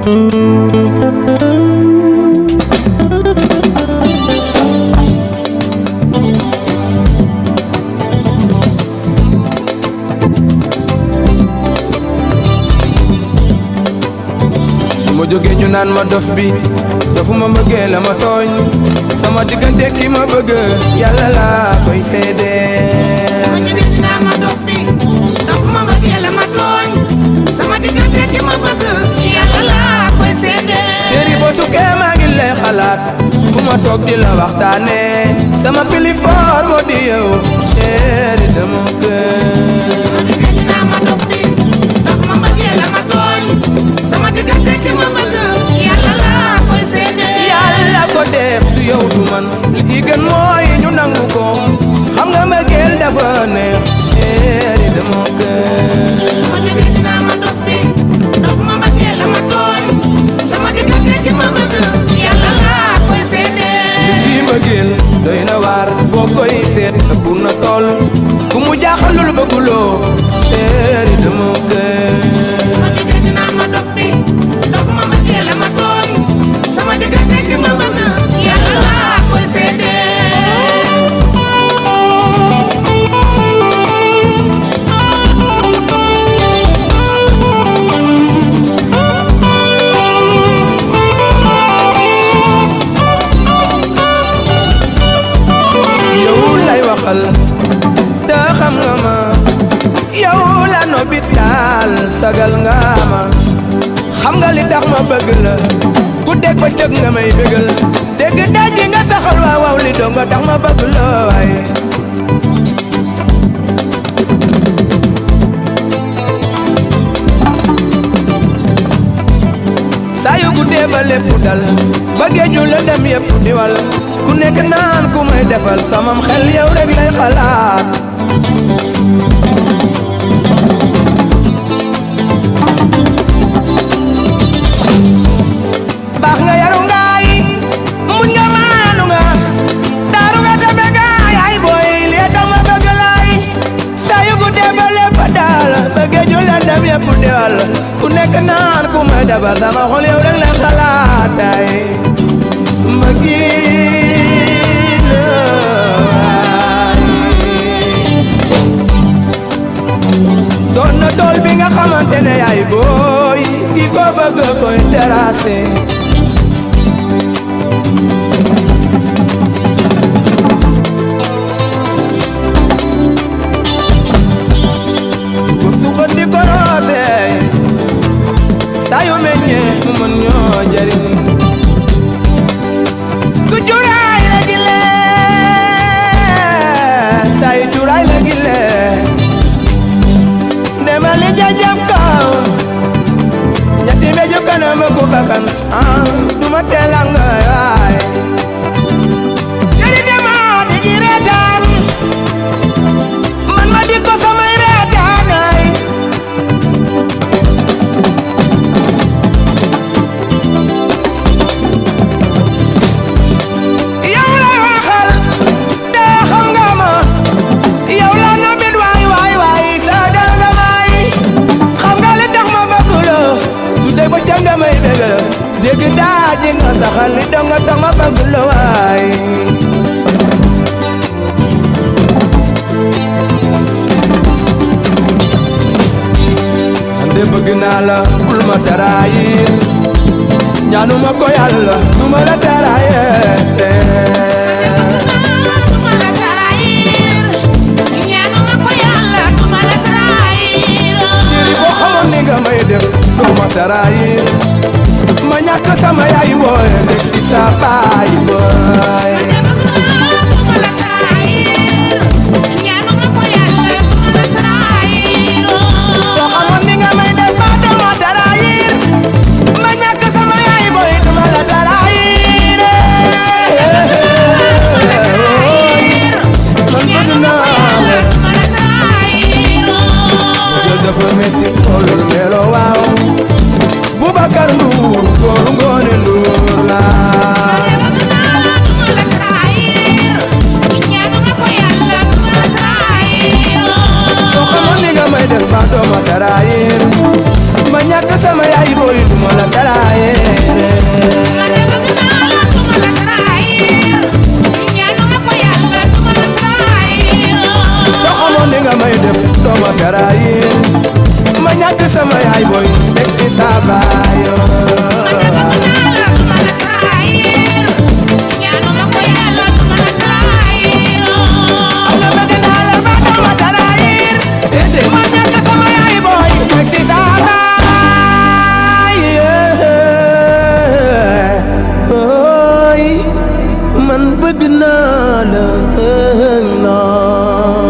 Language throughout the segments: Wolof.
su ma jógee ñu naan ma dof bi dofuma bëggee la ma tooñ sama diggante ki ma bëgg yàlla laa koy seedee ma ñu gis naa ma dof bi dof ma bëggee la ma tooñ sama diggante ki ma bëgg yàlla laa koy seedee chéri boo tukkee maa ngi lay xalaat fu ma toog di la waxtaane sama pilifoor moo di yow chéri dama gën ma ñu gis naa ma dof bi dof ma bëggee la ma tooñ sama diggante ki ma bëgg yàlla laa koy seedee yàlla ko def du yow du man li ci gën mooy ñu nangu ko xam nga mbëggeel dafa neex chéri dama gën ma ñu gis naa ma dof bi dof ma bëggee la ma tooñ sama diggante ki ma bëgg yàlla laa koy seedee ci mbëggeel doy na waar boo koy seet ëpp na tool ku mu jaaxalul bëgguloo chéri dama gën ma ñu gis naa ma dof bi dof ma bëggee la ma tooñ sama diggante ki ma bëgg yàlla laa koy seedee yow lay waxal te xam nga ma yow la nobitaal sagal nga ma xam nga li tax ma bëgg la ku dégg ba cëg nga may bëggal dégg daji nga taxal waaw waaw li doo nga tax ma bëgg la waaye saa yu guddee ba lépp dal ba géeju la dem yëpp di wal ku nekk naan ku may defal samam xel yow rek lay xalaat baax nga yaru ngaay muñ nga maanu nga daaru nga tabe nga yaay booy li tax ma bëgg laay saa yu guddee ba lépp daal ba géeju la dem yëpp di wal ku nekk naan ku may defal sama xol yow rek lay xalaat ay mbëggeel waay. doon na tool bi nga xamante ne yaay booy ki ko bëgg koy terrassé pour suqat di ko roose saa yu meññee mu mën ñoo jëriñ su cuuraay la gile saa yu cuuraay la gile nema li jajam kaw ñetti meju kanam ku bakkan ah duma telanga waay jëri dema di ji reetaan man ma di ko samay reetaanay yow la waxal te xam nga ma yow la nobit waay waay waay sagal nga may xam nga li tax ma bëgg la du dégg ba ca nga may bëgg la dégg daa ji nga saxal li dong nga tax ma bëgg la waay ande bëgg naa la bul ma taraayir ñaanuma ko yàlla du ma la taraayir duma la trahir ñaanuma ko yàlla duma la trahir chéri boo xamoon ni nga may def doo ma taraayir ma ñàkk sama yaay booy nekk ci sa baay booy duma la trahir ñaanuma ko yàlla duma la trahir boo xamoon ni nga may def ba doo ma taraayir ma ñàkk sama yaay booy duma la taraayir man bëgg naa la duma la trahir jël dafa metti xoolul melo waaw Boubacar Ndour góoru ngoone Ndour la duma la trahir ñaanuma ko yàlla duma la trahir boo xamoon ni nga may def ba doo ma taraayir ma ñàkk sama yaay booy du ma la taraaye man de bëgg naa la du ma la trahir ñaanuma ko yàlla du ma la trahir soo xamoon ni nga may def doo ma taraaye ma ñàkk sama yaay booy teg ci sa baayo man de bëgg naa la du ma la trahir ñaanuma ko yàlla du ma la trahir nga bëgg naa la ba doo ma taraaye ma ñàkk sama yaay booy teg ci sa baayo ooy man bëgg naa la non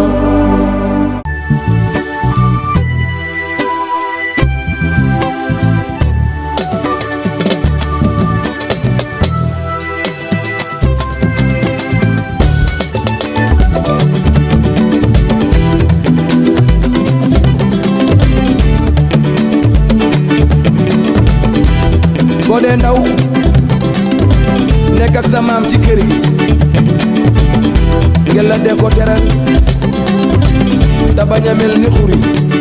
boo dee ndaw nekk ak sa maam ci kër gi ngeen la dee ko teral te bañ a mel ni xuri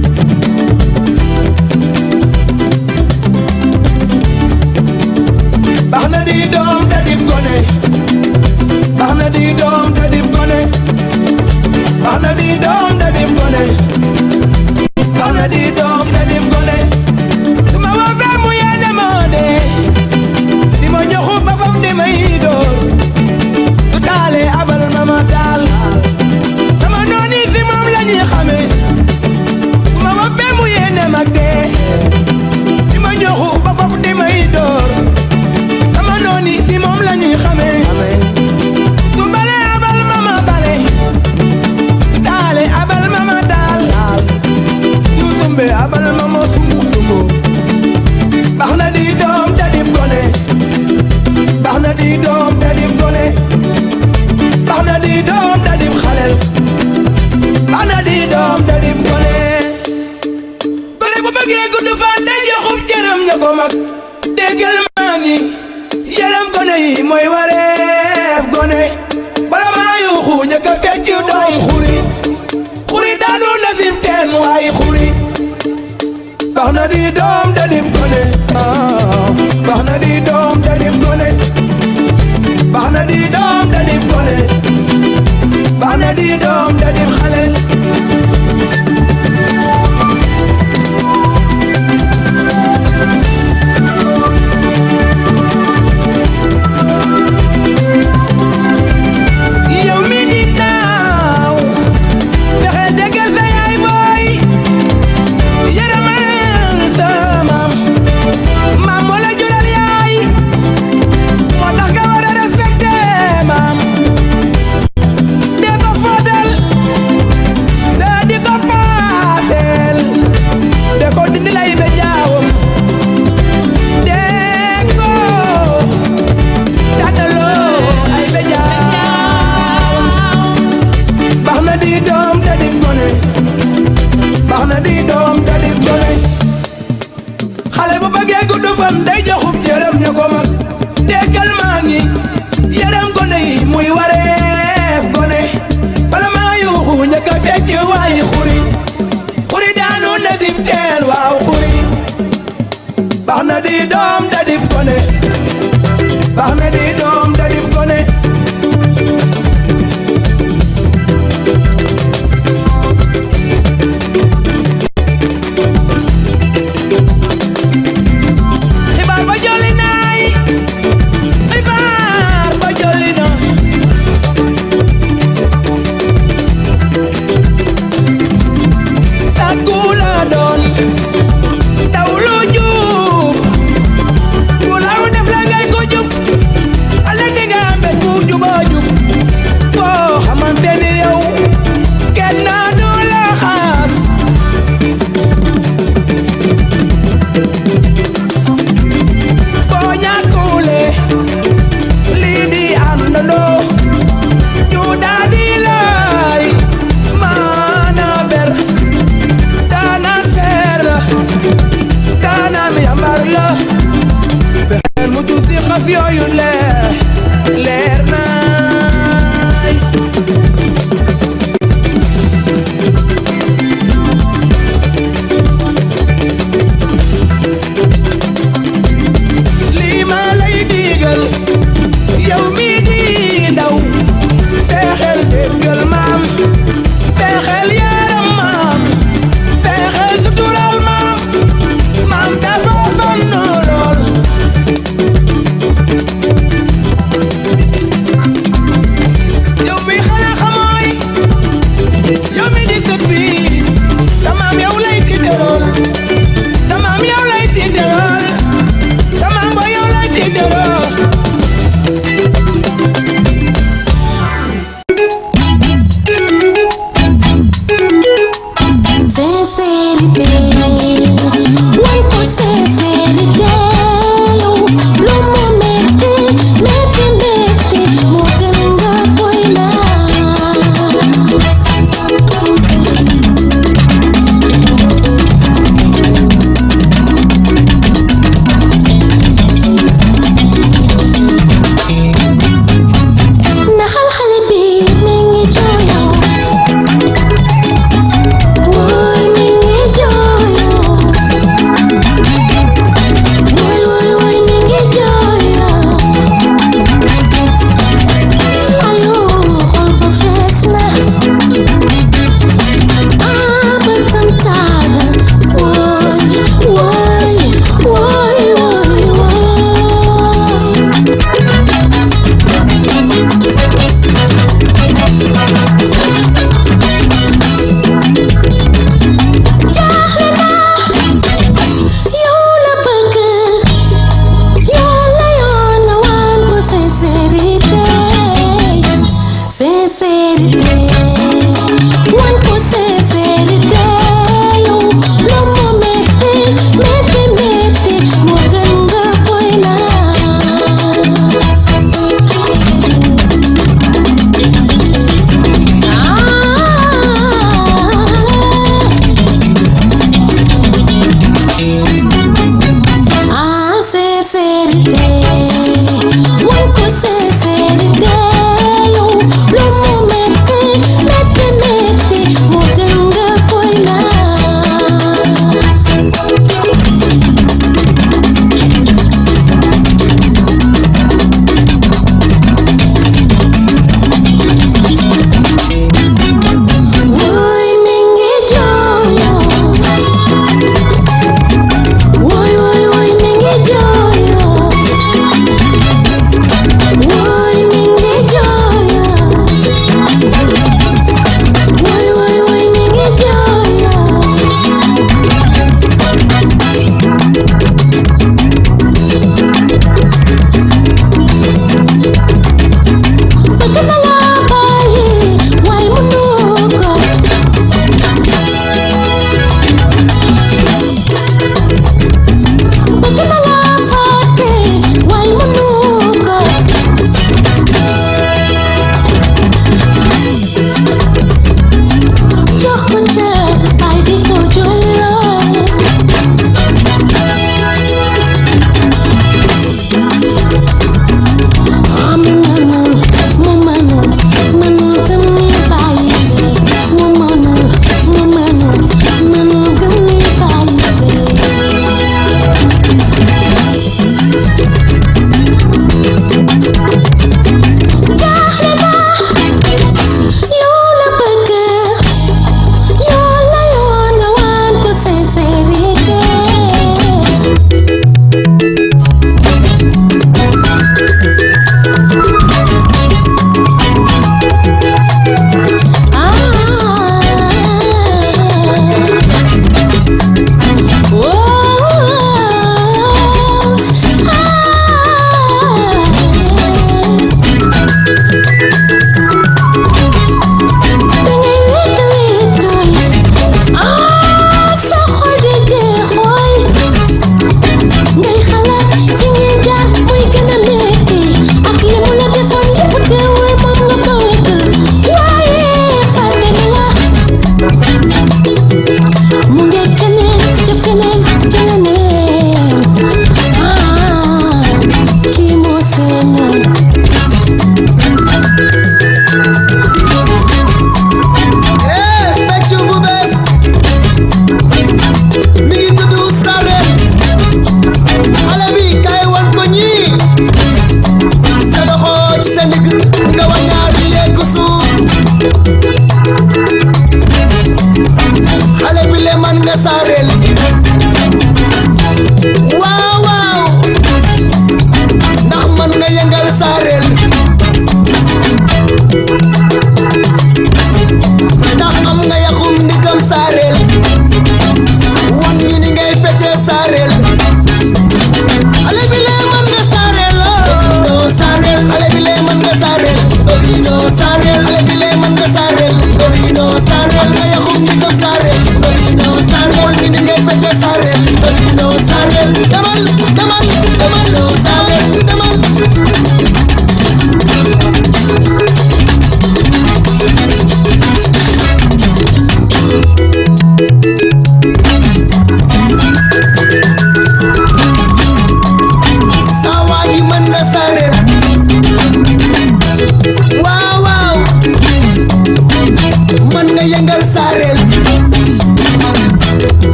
baax na di doom da dib gone baax na di doom da dib gone baax na di doom da dib gone baax na di doom da dib gone su ma woowee mu yéene ma dee di ma joxu ba fam di may door su taalee abal ma ma taal sama nooni si moom la ñuy xamee su ma woowee mu yéene ma dee di ma joxu ba fam di may door sama nooni si moom la ñuy xamee su balee abal ma ma bale su taalee abal ma ma taal su sumbe abal ma ma sumbu sumbu baax na di doom da dib gone baax na di doom da dib gone baax na di doom da dib xalel baax na di doom da dib gone gone bu bëggee gudd fan day joxub jërëm ña ko mag déggal maa ngi yërëm gone yi mooy wareef gone bala maa yuuxu ñëkk a fecc doom xuri xuri daanu nasim teen waaye xuri baax na di doom da dib gone ah baax na di doom da dib gone baax na di doom da dib gone baax na di doom da dib xale yow mi di naaw fexe déggal sa yaay booy yërëmal sa maam maam moo la jural yaay moo tax nga war a respecté maam dee ko fóotal dee di ko paaseel dee ko dindi lay be jaawam dee ko tànnaloo ay be jaawam baax na di doom da di gone baax na di doom da di gone xale bu bëggee gudd fan day joxub jërëm ña ko mag déggal maa ngi yërëm gone yi muy wareef gone bala maa yuuxu ñëkk a fecc waayi xuri xuri daanu nasim teen waaw xuri baax na di doom da di gone baax na di doom da di gone xibaar ba jolli naay xibaar ba jolli na sàkku la doon daw lu jub ku law def la ngay ko jub ala di nga am bés bu juba jub boo xamante ni yow kenn du la xaas boo ñàkkule lii di àndandoo ñu daal di lay maana ber daanaan seer la daanaan yambar la fexeel mu tuuti xas yooyu leer leer naay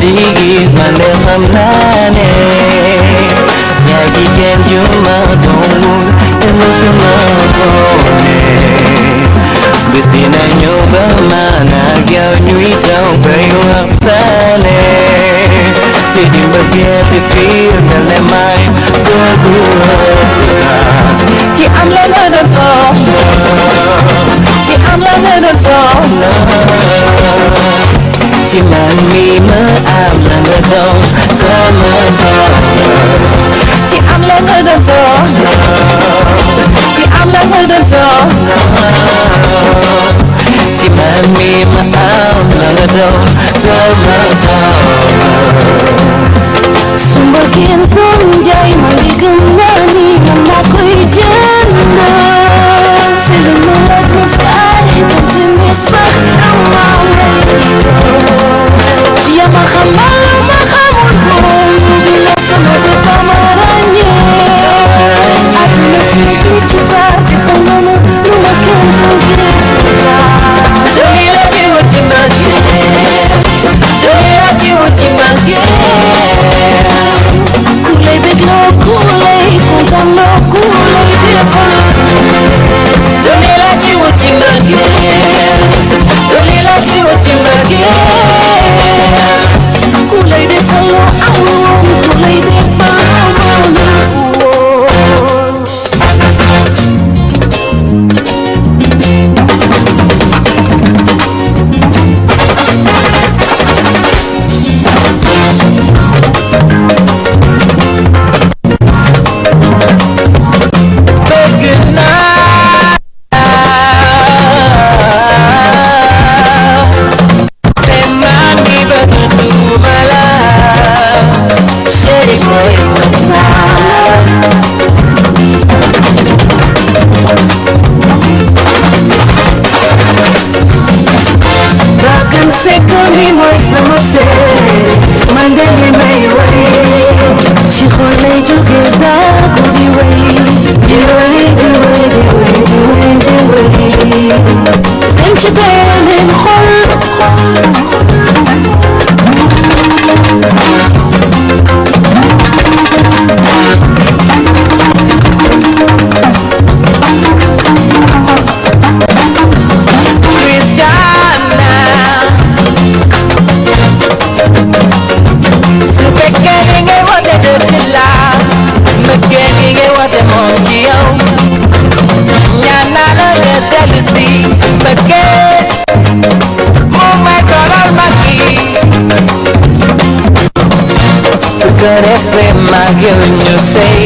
di gis man de xam naa ne yaa ngi kenn ju ma doonul te musuma foone bis dina ñëw ba man ak yow ñuy daw bay waxtaane li di mbëggeel bi firndeel ne may doogu saas ci am la nga doon soxla ci am la nga doon soxla ci man mi ma am la nga doon sama soxla ci am la nga doon soxla ci am la nga doon soxla ci man mi ma am la nga doon sama soxla su mbëggeel doon jaay ma ngi gëm naa ni man maa koy jënd te lu mu laaj ma fay donte ni sax amaa lay yaa ma xamal lu ma xamul woon bi la sama fi ba ma ràññee àdduna si bi ci taar defal nga ma lu ma kenn dul def Joli la ci wuti mbëggeel Joli la ci wuti mbëggeel ku lay bégloo ku lay kontaanloo ku lay defal Joli la ci wuti mbëggeel Joli la ci wuti mbëggeel ku lay defal loo amul woon ku lay defal loo mënul woon bëgg naa te man mi bëgg duma la chéri boy Bakkan sekk mi mooy sama seet man de li may way ci xol lay jóge daagu di way di way di way di way di way di way dem ci beneen xol Christiana su fekkee li ngay woote dëgg la mbëggee li ngay woote moom ci yow ñaan naa la nga dellu si mbëggee mu may solal ma kii su ko defee mag yow ñu sëy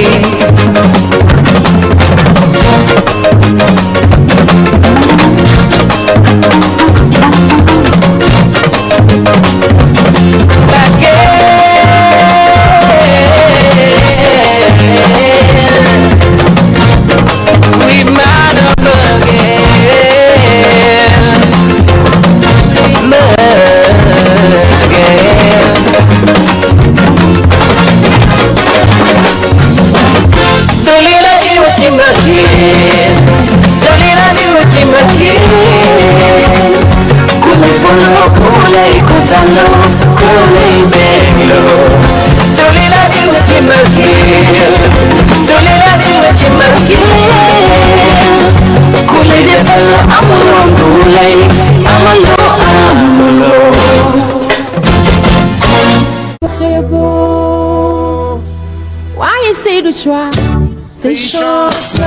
waaye Seydou Choix c'est chance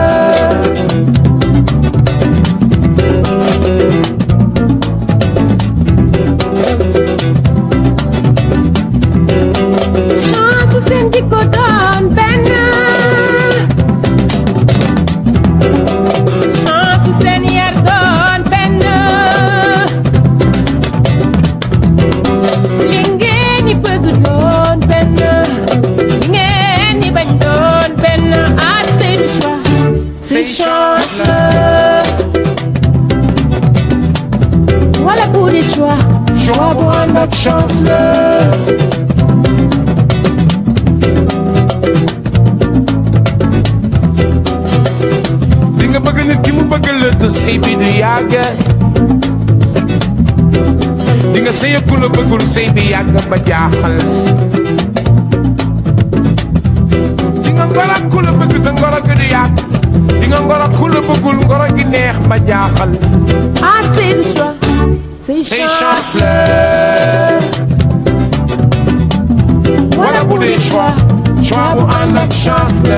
chance seen jikko doon benn chance seen yar doon benn li ngeen ñi bëgg doon benn li ngeen ñi bañ doon benn ah Seydou Choix c'est chance bëggul sëy bi yàgg ba jaaxal di nga ngor ak ku la bëgg te ngoro gi du yàgg di nga ngor ak ku la bëggul ngoro gi neex ba jaaxal Ah, c'est le choix. C'est say chance. chance la wala bu dee choix choix bu ànd ak chance la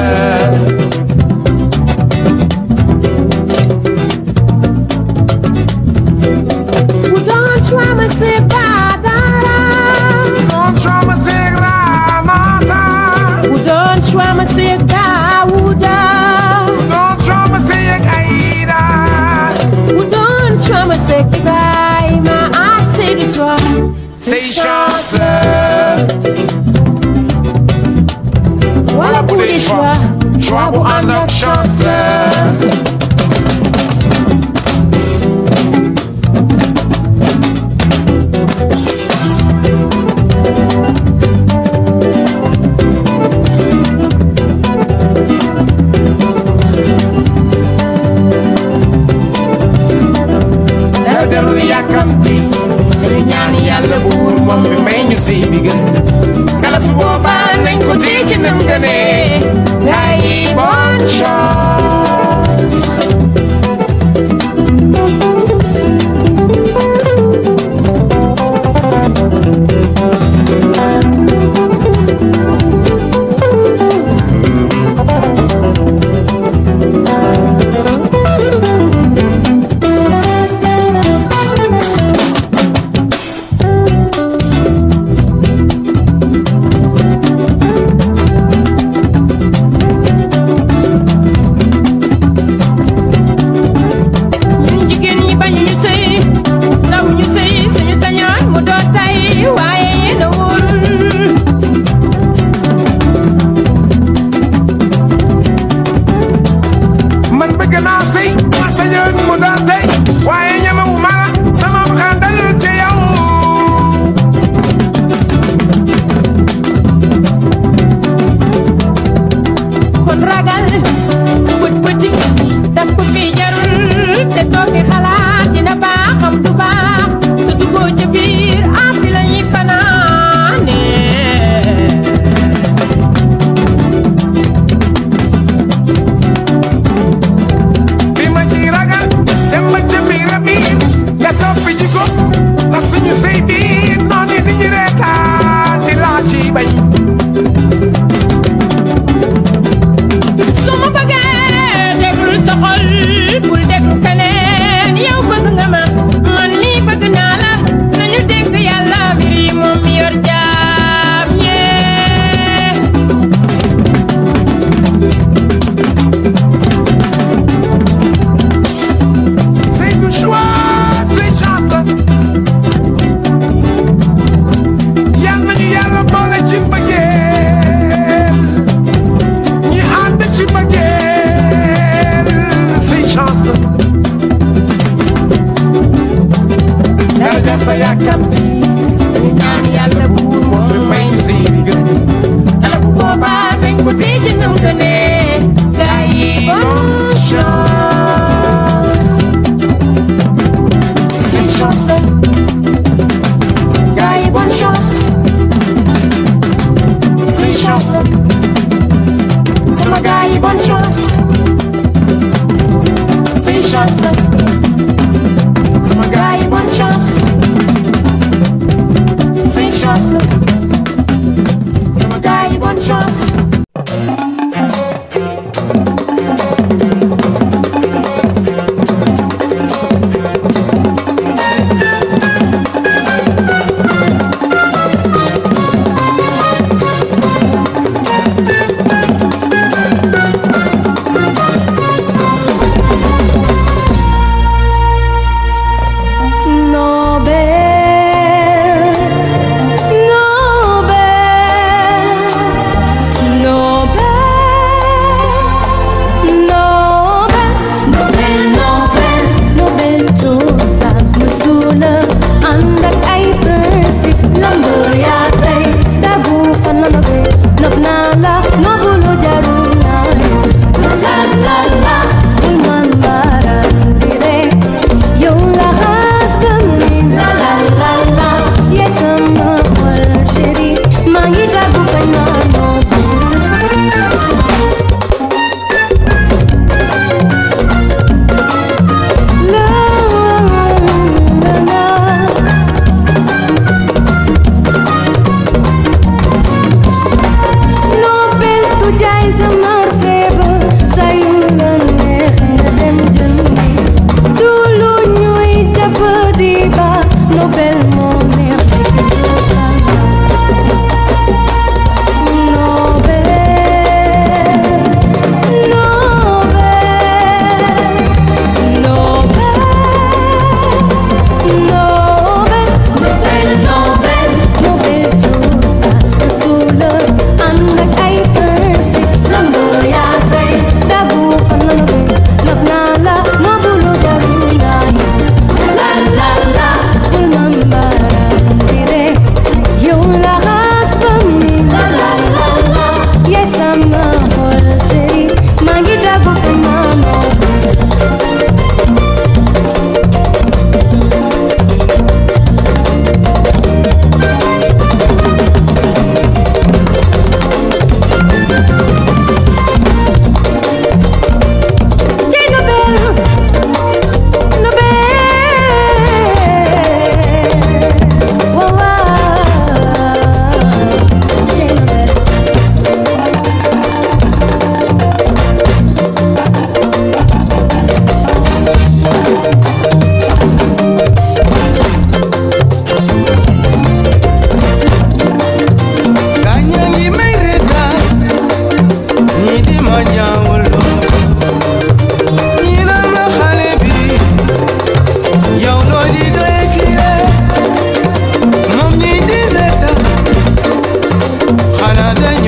Vous donne choix, mais c'est pas dara. non choix ma seeg raamata Vous donne choix, mais c'est Daouda. non choix ma seeg ayda Vous donne choix, mais c'est Ibrahima. Ah, c'est le choix. say chance la Voilà pour les choix. choix bu ànd ak chance la dara jarul yàkkamti dañu ñaan yàlla buur moom mi may ñu sëy bi gën ngala su boobaa nañ ko téye ci nam gënee yaay bonne chance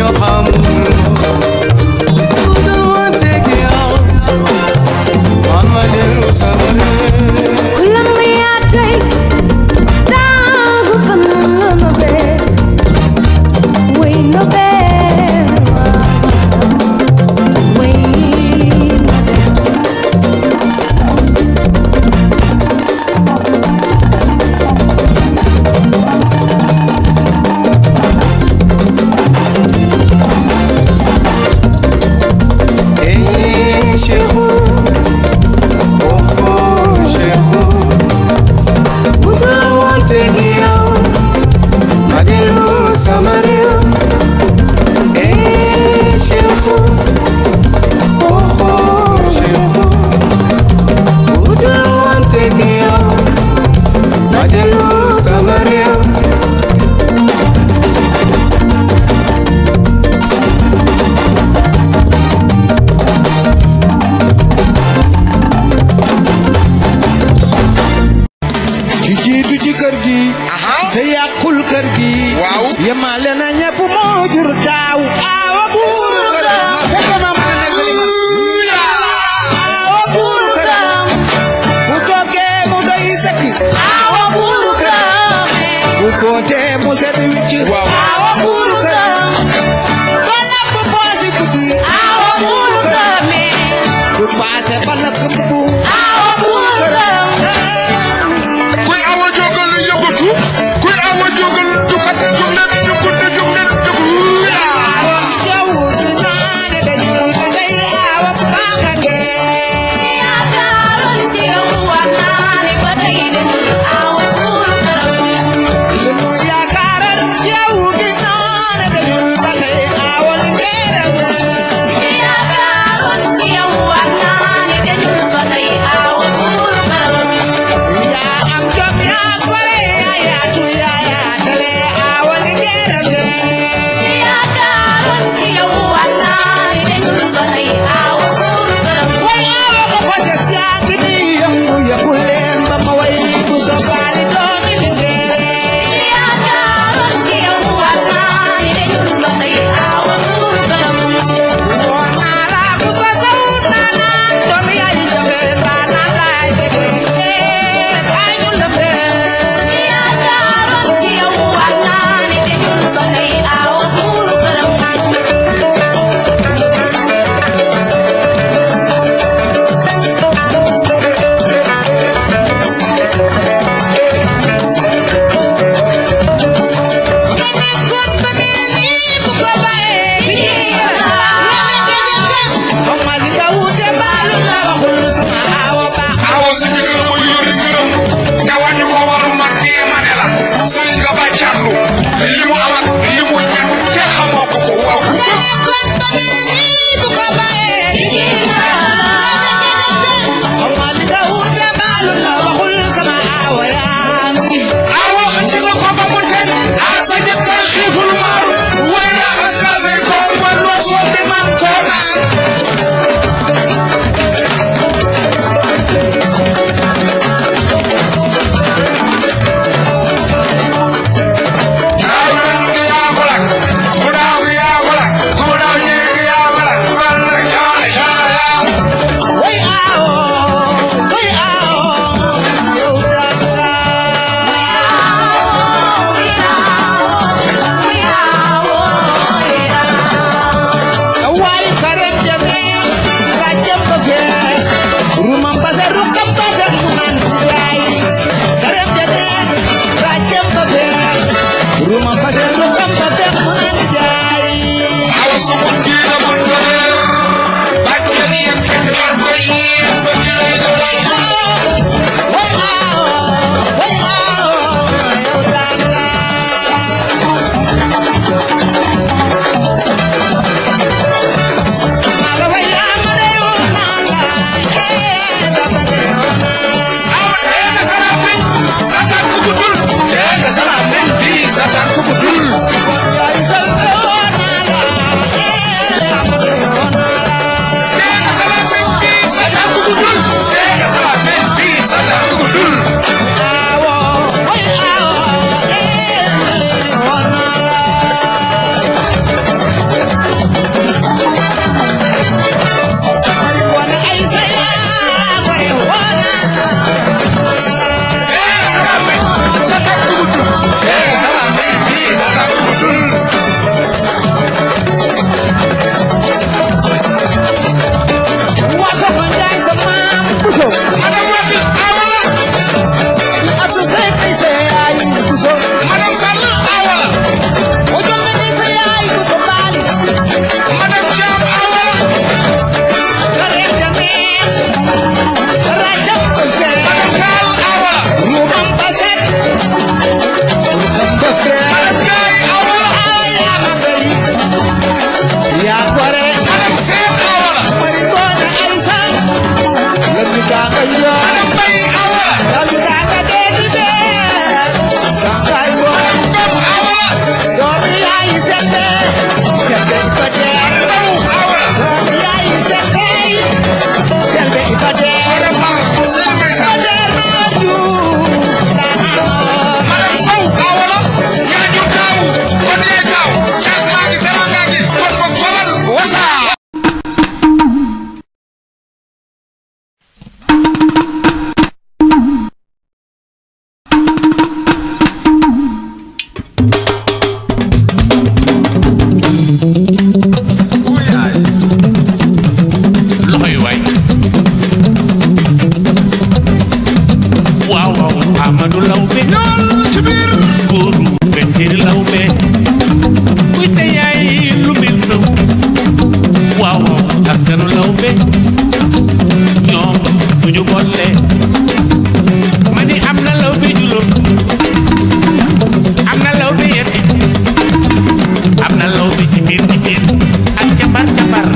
ci jiitu ci kër gi te yàqul kër gi waaw yemale na ñëpp moo jur taaw aawa buuru këram fekk ma mën a nekk li ma aawa buuru këram bu toggee mu doy sëkk aawa buuru këram bu footee mu set wicc aawa buuru këram ba lakk poosi guddi aawa buuru këram bu paase ba lakk mbubu aawa buuru këram kuy awa jógal yëngatu kuy awa jógal dukat jóg leen jóg leen jóg leen jóg Thank you. bi ci biir ci biir ak cabar cabar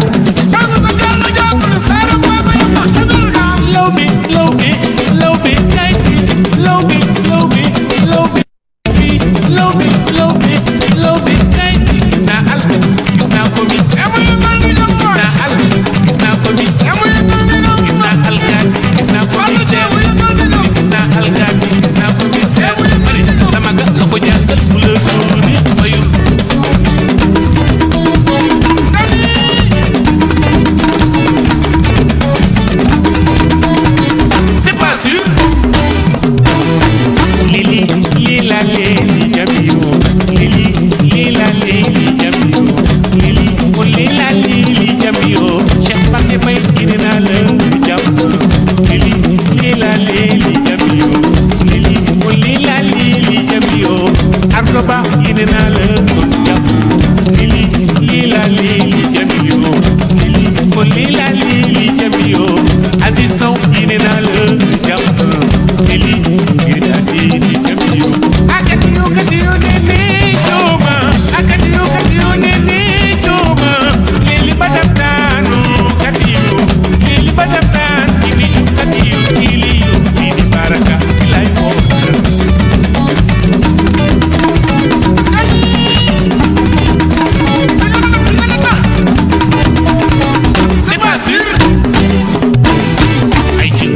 law bi law bi law bi kay fi law bi law bi law bi fi law bi law bi law bi kay fi gis naa al gis naa ko bi gis naa al gis naa ko bi gis naa alkaat gis naa commissaire gis naa alkaat gis naa commissaire mari sama ga la ko jàngal bu la dóori fayul c'est pas sûr lili lila leli jamiyo lili lila leli jamiyo lili o lila lili jamiyo Cheikh Mbacke Faye indi naa la jàmm lili lila leli jamiyo lili o lila lili jamiyo Ardo Ba indi naa la jàmm lili lila lili jamiyo lili o lila lili jamiyo Aziz Sow indi naa la jàmm lili ngir lili jamiyo akatiyo katiyo nene joma akatiyo katiyo nene joma lili badamtano katiyo lili badamtan ini katiyo iliyo sidi baraka ilay ko c'est pas sûr ay ci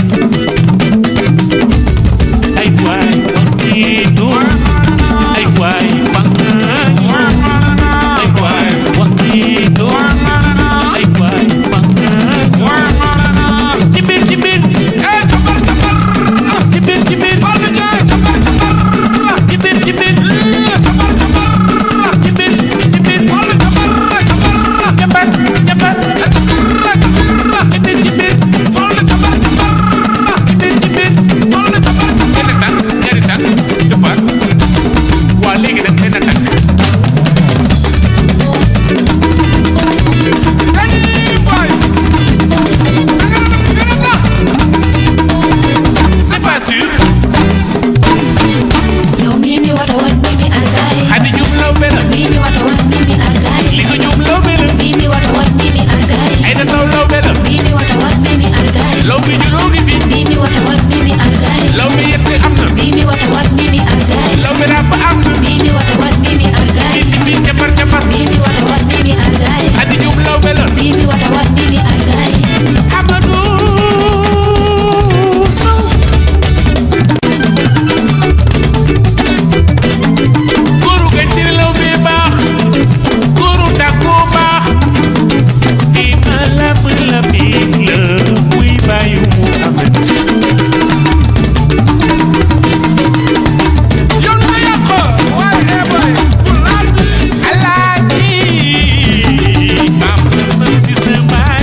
ay waay wakiitu ay waay fangaay ay waay wakiitu ay waay fangaay ci biir ci biir ci biir ci biir ci biir ci biir ci biir ci biir jabar jabar ci biir ci biir ci biir ci biir benn tànk ñaari tànk dëppaat waa léegi nag benn tànk c'est pas sûr Yo mimi wata wat mimi argai Xadi Juuf law be la Mimi wata wat mimi argai li ko Juuf law be la Mimi wata wat mimi argai Ayda Sow law be la Mimi wata wat mimi argai law bi juróom ngi fi Mimi wata wat mimi argai law bi yett am na Mimi wata wat mimi argai law bi ràbb am na Mimi wata wat mimi argai ci biir cabar cabar Mimi wata wat mimi argai Xadi Juuf law be la Mimi wata wat mimi argai Amadou Sow góoru gañ si law bi baax góoru dàkku baax di ma lab la biig la muy bàyyu mu amet alaaji maam la sant sa baay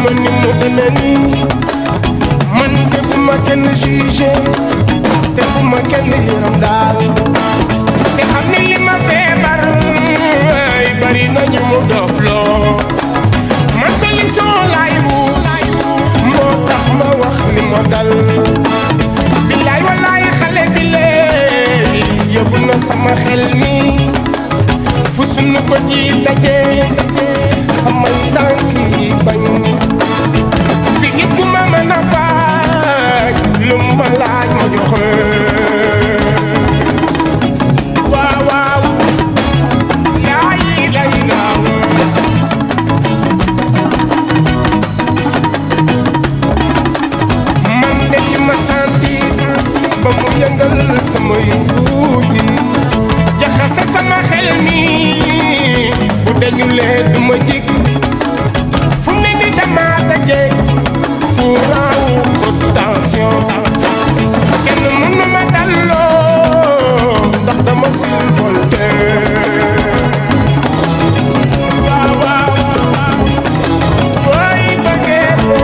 ko ni mu demee nii man de bu ma kenn jugé te bu ma kenn yërëm daal te xam ne li ma feebar ay bari nañu mu dof loo man solution laay wut moo tax ma wax li ma dal billaay wallaay xale bi lee yóbbu na sama xel mi fu sunu ko ji daje samay tànk yi bañ fi gis ku ma mën a faaj lu ma laaj ma joxe waaw waaw laay lay laaw man de li ma sentir ba mu yëngal sama yuut yi jaxase sama xel mi bu dañu lee du ma jig fu mu ne ni dama daje tuuraawu tension kenn mënu ma dalloo ndax dama survolté waaw waaw booy bëggee ko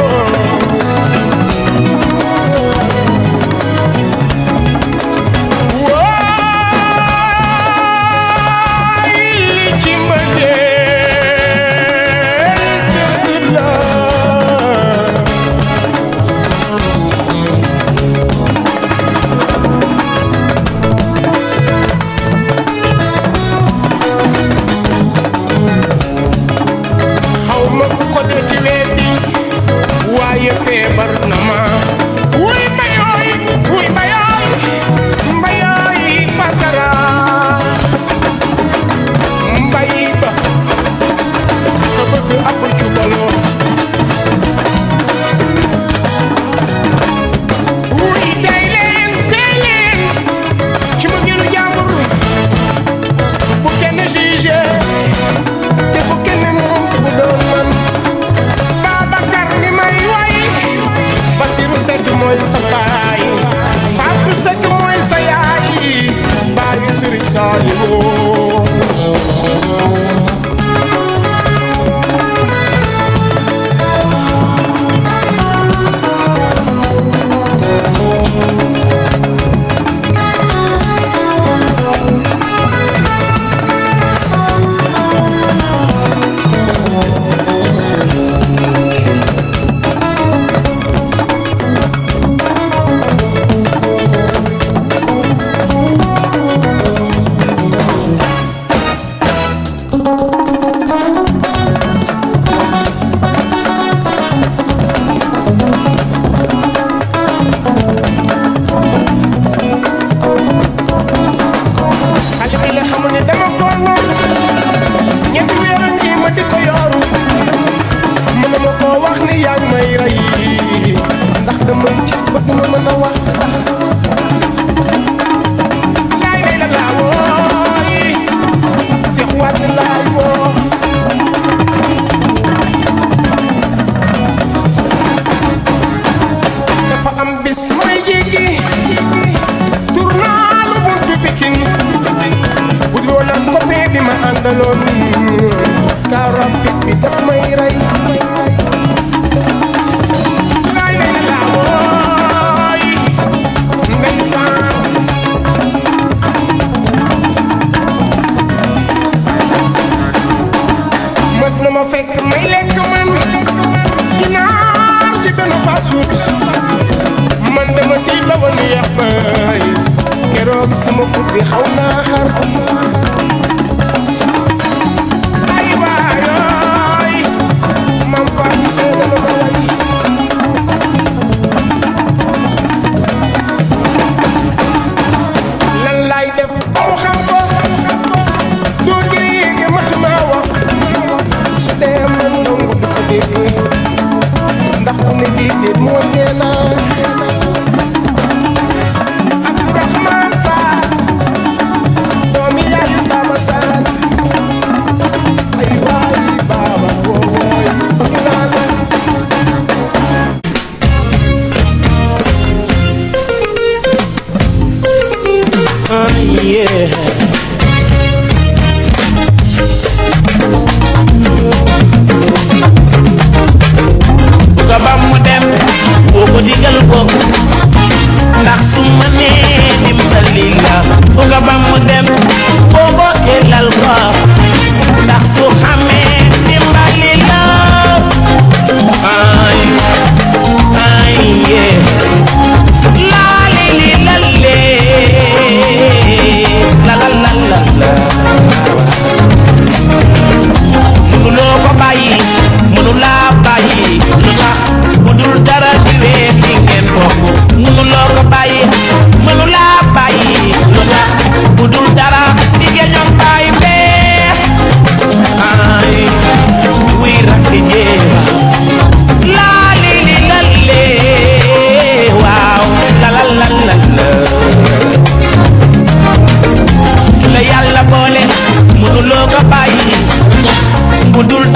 waay li ci mbëggeel dëgg la xaw ma ku ko dee ci weddi waaye feebar na ma wuy mbayooy wuy mbayooy mbayooy paskara mbay ba ka bëgg ab cubaloo wuy tey leen tey leen ci mu ngilu jàmbur bu kenn jugé te bu kenn moom bu doon man Babacar mi may way Basiru Seck mooy sa baay Fatou Seck mooy sa yaay baayu Sëriñ Saaliwu xale bi la xamul ne dama ko noonu ñetti weer a ngi ma di ko yooru mën ma koo wax ni yaa ngi may rey ndax damay tiit ba du ma mën a wax sax laay lay la laa wooy Seex Waat laay woo dafa am bis may jéggi tournaalu buntu Pikin bu dul woon ak copain bi ma àndaloon car rapide bi daf may rey laay lay la laa wooy ndeysaan mës na ma fekk may lekk man ginaar ci benn fast food man dama tiit ba woon yàq bay keroog sama put bi xaw naa xar ay waayooy mam faatu see dama ma way lan laay def ba mu xam ko doo giri yéege matuma wax su dee man nangu du ko dégg ndax bu ne déedéet mooy nee naa Abdourahman Sarr doomi yaay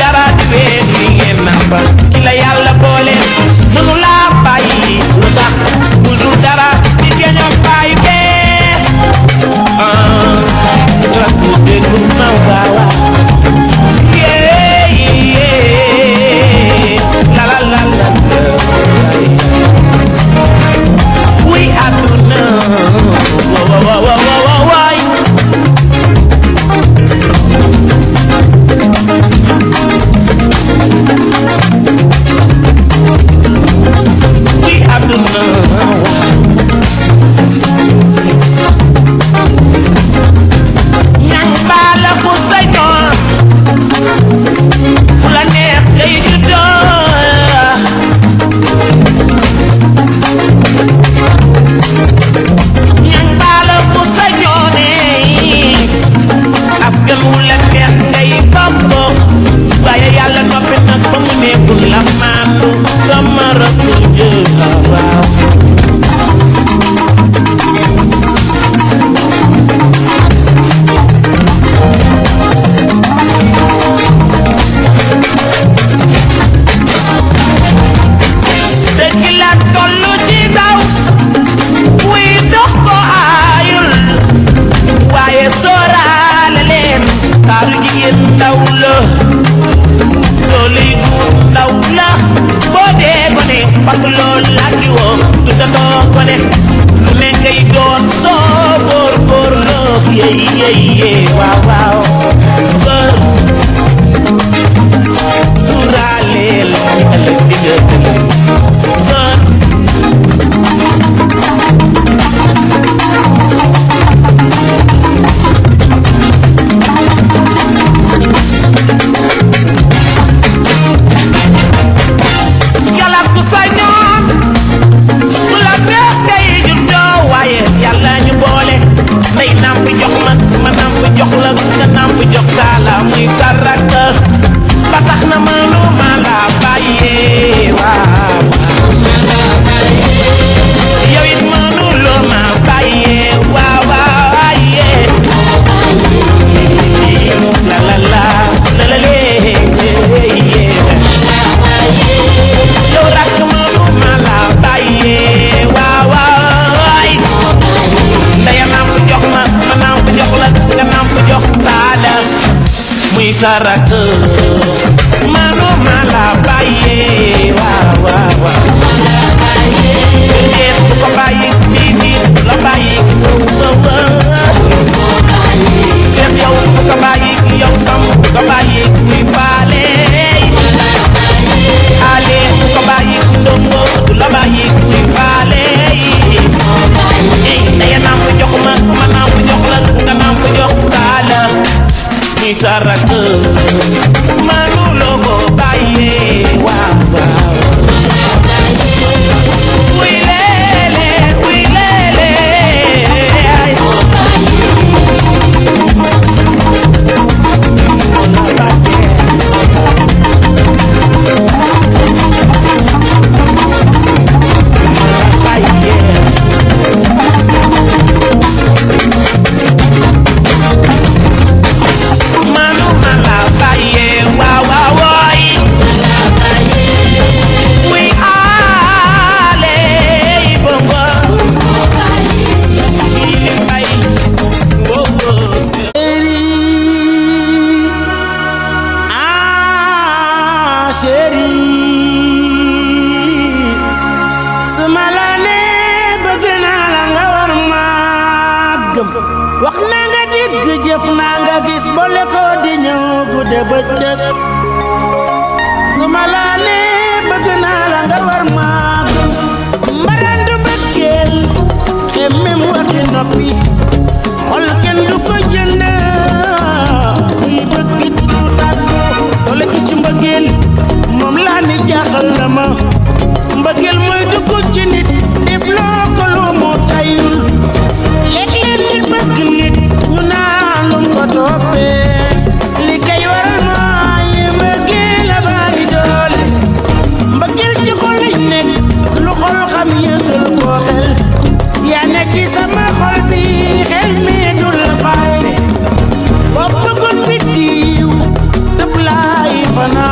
dara di wees li ngeen nàmpal ki la yàlla boole mënu laa bàyyi lu tax bu dul dara di geñoo bàyyi bee ah rakku déglu ma waawa yeah yeah la la la la we àdduna wa wa wa wa wa wa waay we àdduna ñang baala ku say doon fu la neex ngay juddoo ñang baala ku say ñoonee askan wu la neex ngay bokk waaye yàlla noppi nag ba mu nekkul la maandu sama rakku jël waaw dëgg la tollu ci daw wuy dox ko aayul waaye sóoraale leen taaru jigéen ndaw la doole yi guur ndaw la boo dee gone parce que loolu laa ki woo du dandoo gone lu ne ngay doon soo góor góor loo yey yey yey waaw waaw sër suuraaleel ëllëg di nga ëllëg sër yàlla ku sañoon ku la neex ngay juddoo waaye yàlla ñu boole may nàmp jox ma ma nàmp jox la nga nàmp jox taala muy saraka ba tax na mënu ma la bàyyee waaw yow it mënu loo ma bàyyee waaw waaye la la la la la lee yow rakk mënu ma la bàyyee waaw waay ndaya namp jox ma ma namp jox la nga namp jox taala muy sa rakk mënu ma la bàyyee waaw waaw waaw déet bu ko bàyyi nii nii la bàyyi waaw waaw seet yow bu ko bàyyi yow sam bu ko bàyyi muy faale ale bu ko bàyyi ndongo du la bàyyi muy faale ey daya namp jox ma ma namp jox la nga namp jox taala muy sa rakk manu loo ko bàyyee waaw waaw wuy leele wuy leele ay manu ma la bàyyee waaw waaw waay muy aale yi bongo yi li mbay bongo ah chéri su ma la nee bëgg naa la nga war maa gëm wax na nga dégg jëf naa nga gis boole ko di ñëw gudde bëccëg su ma la nee bëgg naa la nga war maa gëm mbarandu bëggeel xemmem waxi noppi xol kenn du ko jënd buy bëggit du tàggoo doole ki ci mbëggeel moom laa ni jaaxal na ma mbëggeel mooy dugg ci nit def loo ko lu mu tayul léeg-léeg nit bëgg nit ñu naan lum ko toppee li kay waral mooy mbëggeel la bari doole mbëggeel ci xol lañ nekk lu xol xam yëgal ko xel yaa ne ci sama xol bi xel mi dul la fàtte boo bëggoon biddiw tëb laay fanaan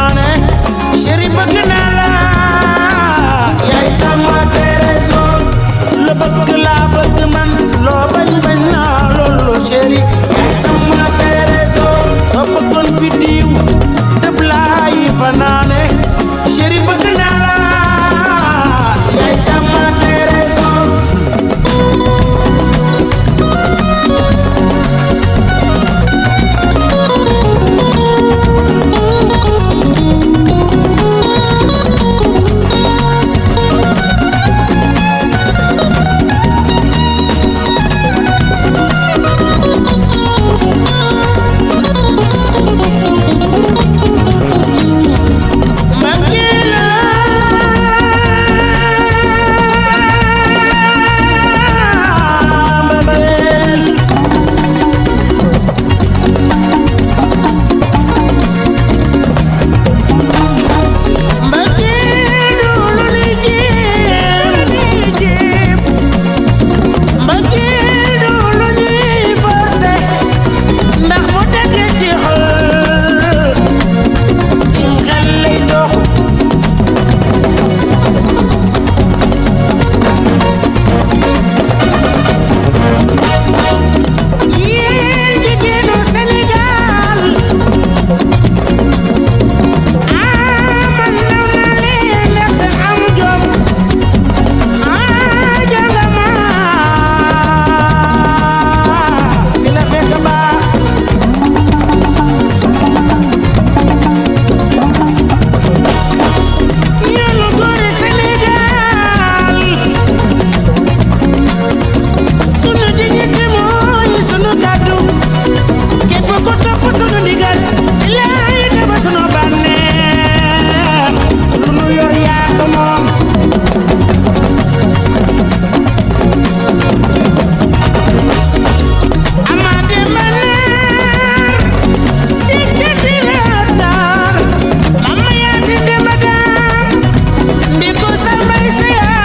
fanaane chéri bëgg naa la yaay sama trésor mbëggeel la mbëggeel mbëggeel lu ni jéem mbëggeel lu ñuy forcé ndax mu dëggee ci xol ci xel lay dox yéen jigéenu Sénégal ah man naw naa leen ndax am jom ah jàngama fi la fekk baax ñun góori Sénégal sunu dignité mooy sunu kàddu képp ko topp sunu ndigal laay dama sunu bànneex lu nu yor yaa ko moom amaate maneer di jëti la daar mama yaa si demba daam ndi ko sambay sa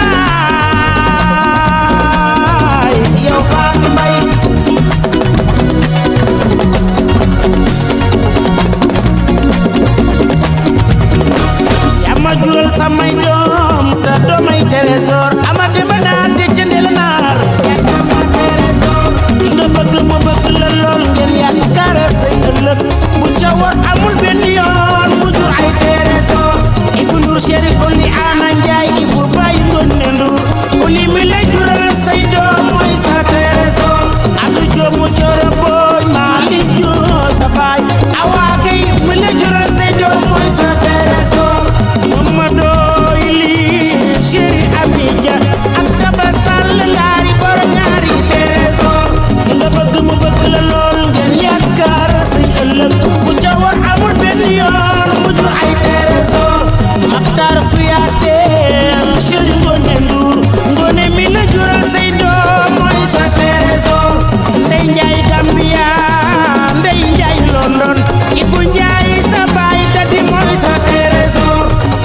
yaay yow Fatou Mbaye yaa ma jural samay doom te doomay trésor ama demba naar di jëndee la naar ki nga bëgg mu bëgg la lool ngeen yaakaare say ëllëg bu ca war amul benn yoon mu jur ay trésor Ibou Ndour chéri Oli Ana Njaay Ibou Baye Ngoné Ndour Oli mi lay jural say doom mooy sa trésor Abdou Diop mu coro booñ Malick Diop sa faay Awa Gueye mi lay jural say doom mooy sa trésor Mamadou Ili chéri Ami Dia ak Daba Sall laari borom ñaari trésor ki nga bëgg mu bëgg la lool ngeen yaakaar say ëllëg bu ca war amul benn yoon mu jur ay trésor Maktar Kuyaate chéri Ngoné Ndour Ngoné mi la jural say doom mooy sa trésor Ndey Njaay Gambia Ndey Njaay London Ibu Njaay sa baay dadi mooy sa trésor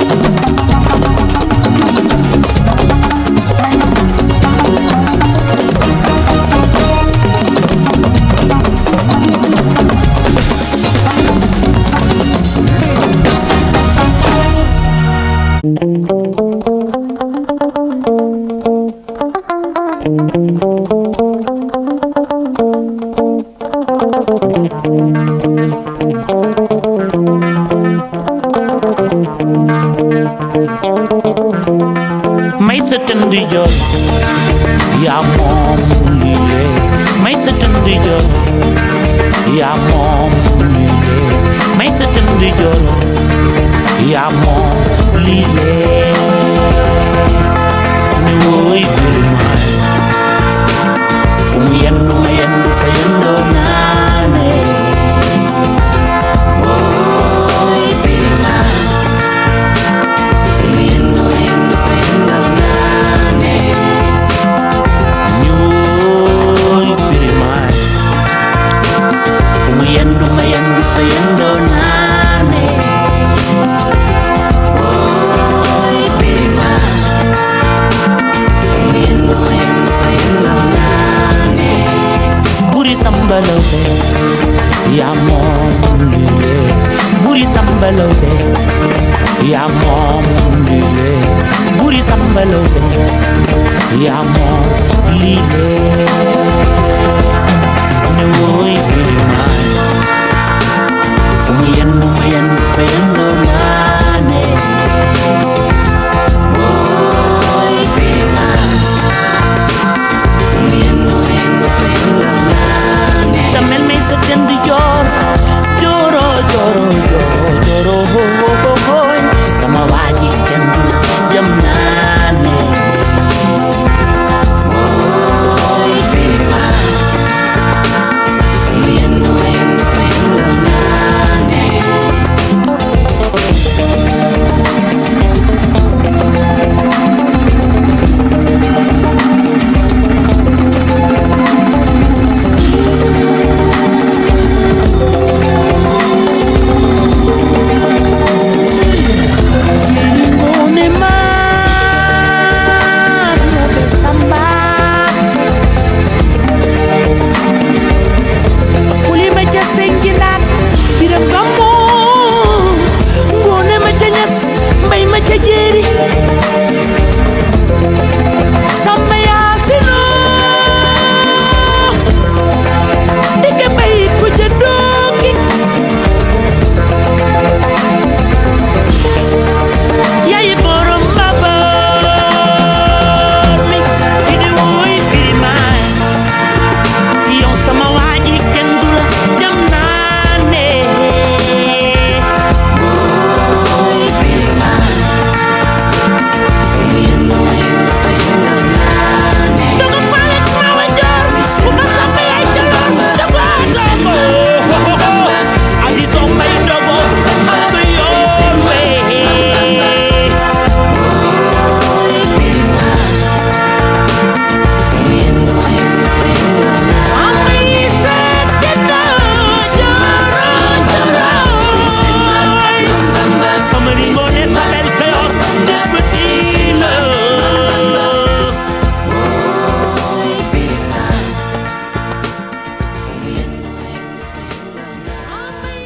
may sa tënd jor yaa moom lii lee may sa tënd jor yaa moom lii lee may sa tënd jor yaa moom lii lee ni woy birmaay fu mu yendu ma yendu fa yendoo naane woy birmaay fu mu yendu ma yendu fa yendoo naane ni woy birmaay fu mu yendu ma yendu fa yendoo naane woy birmaay fu mu yendu ma yendu fa yendoo naane buri sambalawbe yaa moom lile buri sambalawbe yaa moom lile buri sambalawbe yaa moom lile ne woy biri maan fu mu yendu ma yendu fa yendu naane Woy Birima fu mu yendu ma yendu fa yendu naane damel may sa tënd joor jooro jooro jooro jooro ho ho ho hoy sama waaji kenn du la jëm naane Woy Birima fu mu yendu ma yendu fa yendu naane Ngone man mo be samba Kuli ma ca sengilat biram gammo Ngone ma ca ñas mbay ma ca jeeri Samba yaasino Dike bay ko ca doogi yaay borom babar mi di di woy birimaay yow sama waaji kenn du la dem naa ne Woy Birima fu mu yendu ma yendu fa yendu naane dogo faale ma wa joor bu ma samba yaay jaloor dogo dogo asi soo mbay dogo xam nga yoon wee Woy Birima fu mu yendu ma yendu fa yendu naane Amari Ngoone Sabel Kayoor député la Woy Birima fu mu yendu ma yendu fa yendu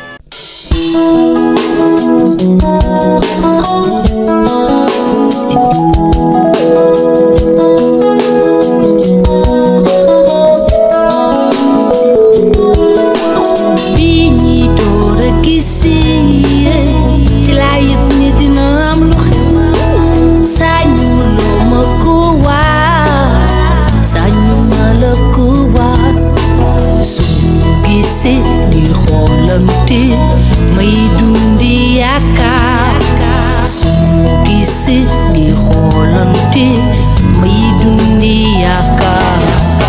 bi ñi door a gisee ci laa yëg ni dina am lu xew sañu loo ma ko waat sañu ma la ko waat suñu gisee di xoolante may dundi yaakaar suñu gisee di xoolante may dundi yaakaar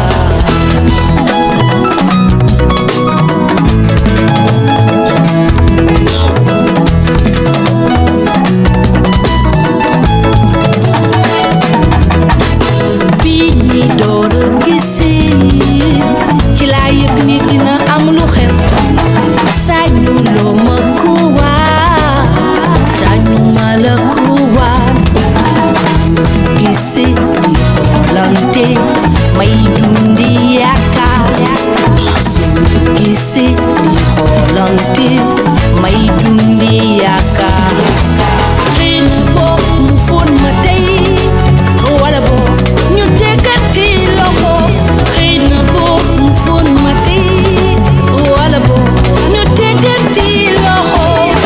bi ñi door a gisee ci laa yëg ni dina am lu xew sañu loo ma ko waat sañu ma la ko waat gisee di xoolante may dundi yaakaar suñu gisee di xoolante may dundi yaakaar xëy na boog mu fóon ma tey wala boog ñu teggati loxo xëy na boog mu fóon ma tey wala boog ñu teggati loxo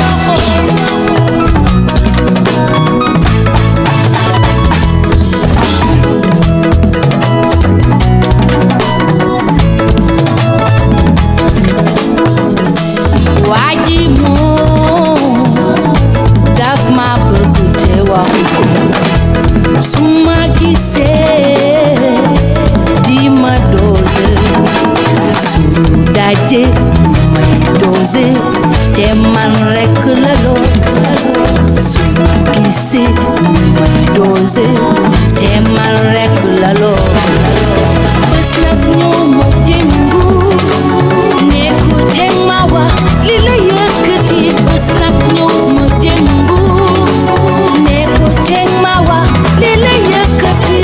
waa ji moom daf ma bëgg te waxu ko su ma gisee di ma doze su daje may doze te man rekk la lool su ma gisee may doze te man rekk la lool bés nag ñëw ma jëngu ne ko teg ma wax li la yëkkati bés nag ñëw ma jëngu ne ko teg ma wax li la yëkkati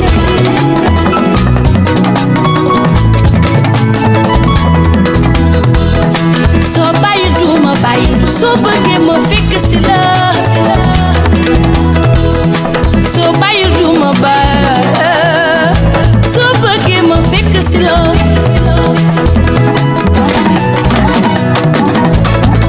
soo bàyyi duma bàyyi soo bëggee ma fekk si la soo bàyyi duma bàyyi soo bëggee ma fekk si la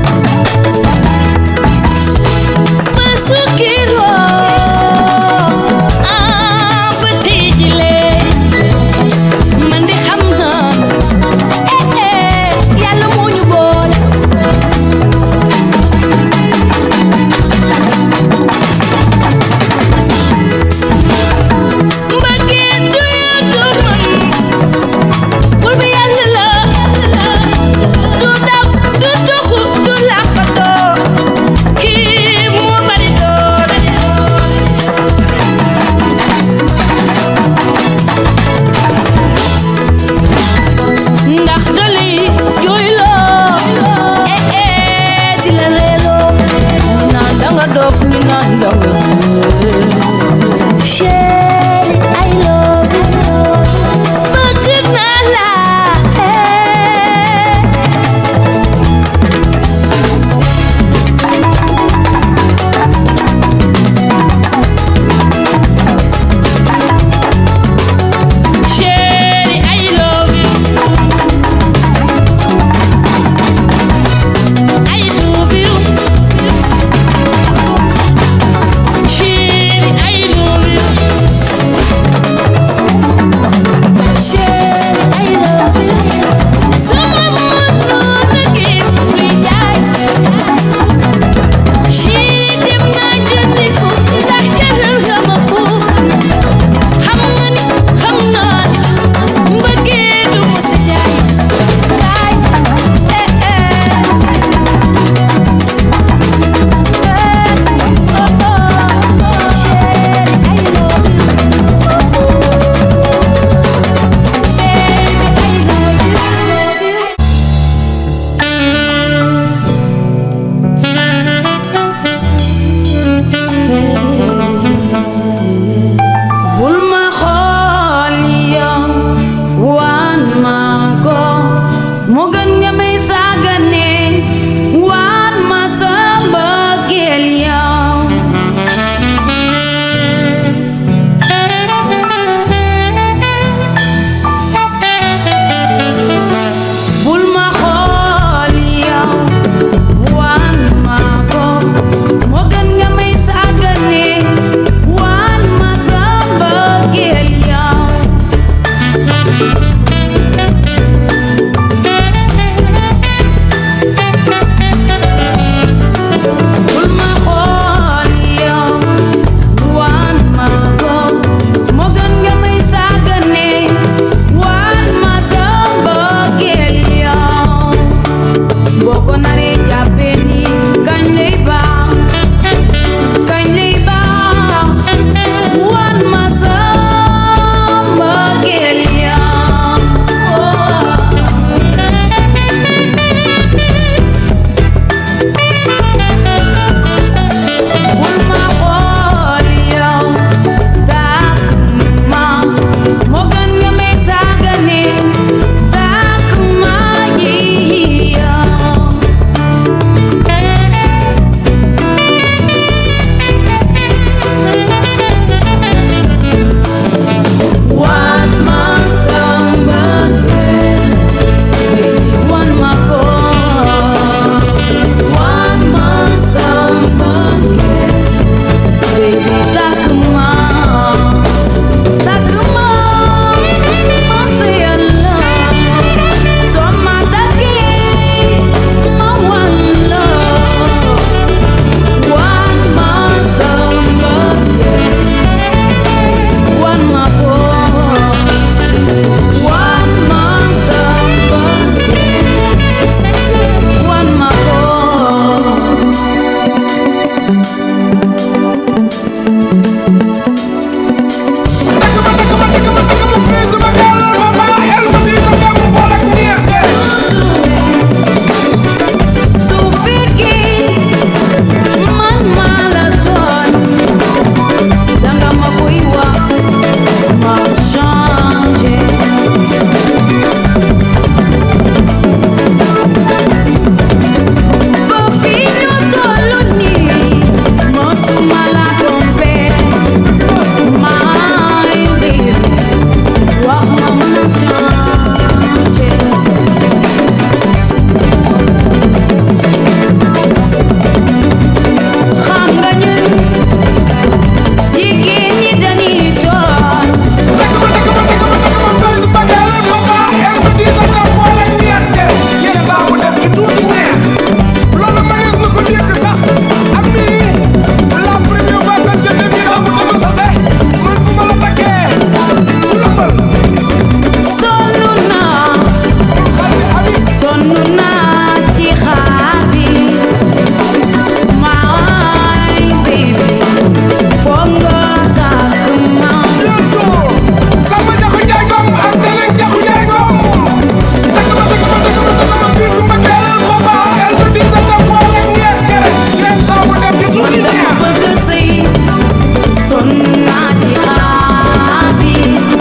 dama bëgg sëy sonn naa ci xaar bi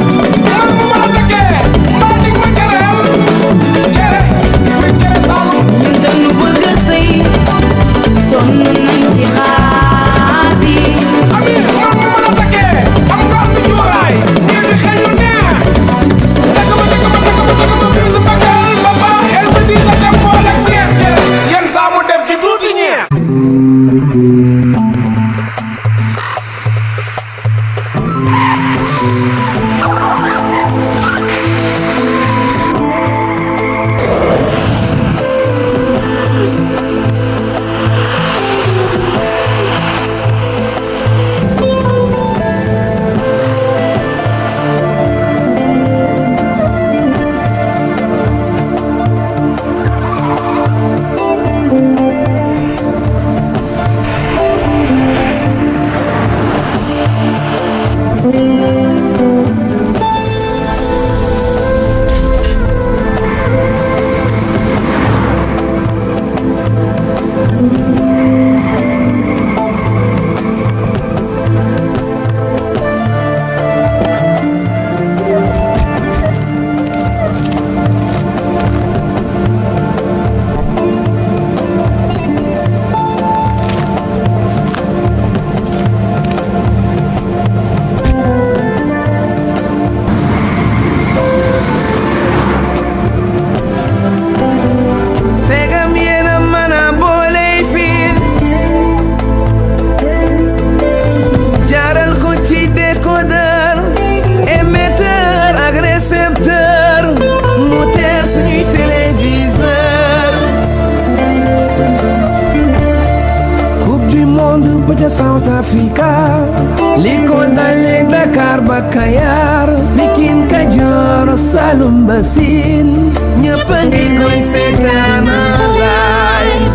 ñun dañu bëgg sëy sonn nañ ci xaar bi Yen saa mu def ci tuuti ñeex segam yéena mën a booley fiil jaaral ko ci décodeur émetteur ak récepteur mu teer suñuy téléviseur coupe du monde ba ca South Africa li ko dalee Dakar ba Kayar Pikine Kajoor Saloum ba Siin ñëpp a ngi koy seetaan live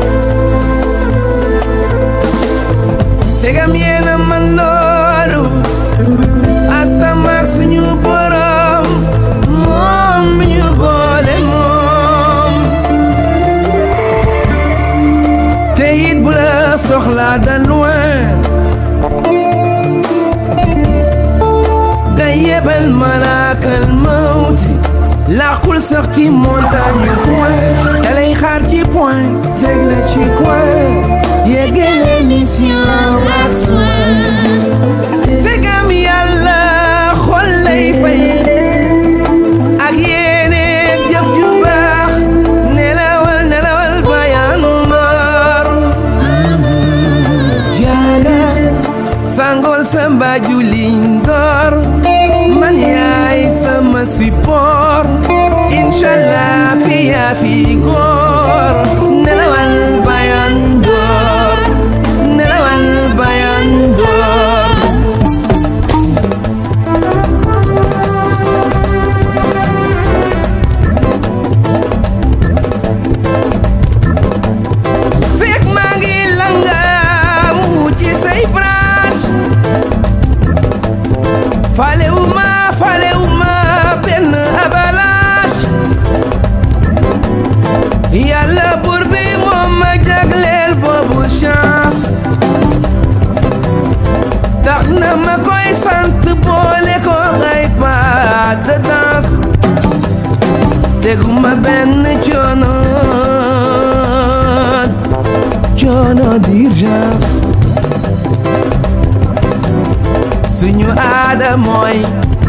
segam yéena man loolu asta maak suñu borom moom mi ñu boole moom te it bu la soxlaa da loin day yebal malaakal mawti làqul sax ci montagne yu foin dalay xaar ci point teg la ci coin yeggale mission ak soin segam yàlla xol lay fay ak yéene jëf ju baax nelawal nelawal bayan mor jaaga sangol sa mbaaju lingor man yaay sama support inshallah fi yaa fi góor nelawal bayan door nelawal bayan door fekk maa ngi langaamu ci say branche falewuma falewuma benn avalanche yàlla buur bi moom ma jagleel boobu chance tax na ma koy sant boole ko ay pas de danse teguma benn coono coono d'urgence suñu aada mooy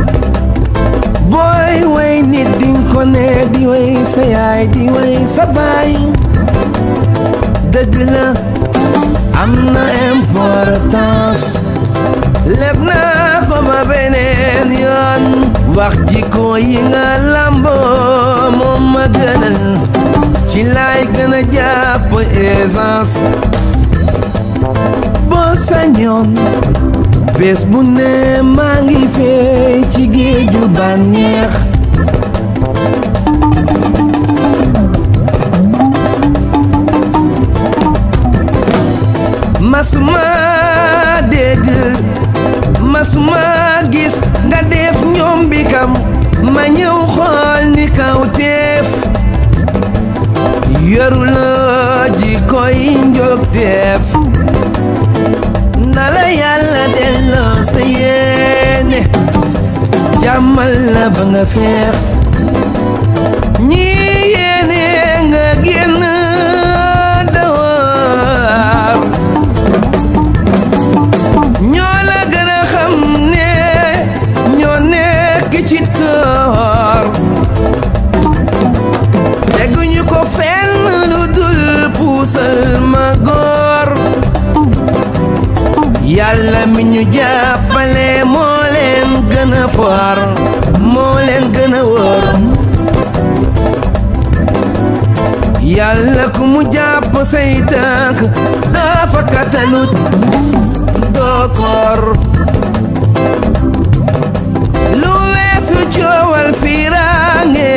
booy way nit dinga ko ne di way sa yaay di way sa baay dëgg la am na importance leb naa ko ba beneen yoon wax jikko yi nga lamboo moom ma gënal ci laay gën a jàpp essence boo sañoon bés bu ne maa ngi fee ci géeju bànneex masuma dégg masuma gis nga def ñoom bi kam ma ñëw xool ni kaw teef yoruloo ji koy njog teef defal la ba nga feex ñi yéene nga génn dawar ñoo la gën a xam ne ñoo nekk ci toor teguñu ko fenn lu dul puusal ma góor yàlla mi ñu jàppale moo leen gën a foor moo leen gën a wóor yàlla ku mu jàpp say tànk dafa katalut doo koor lu weesu coowal fiiraange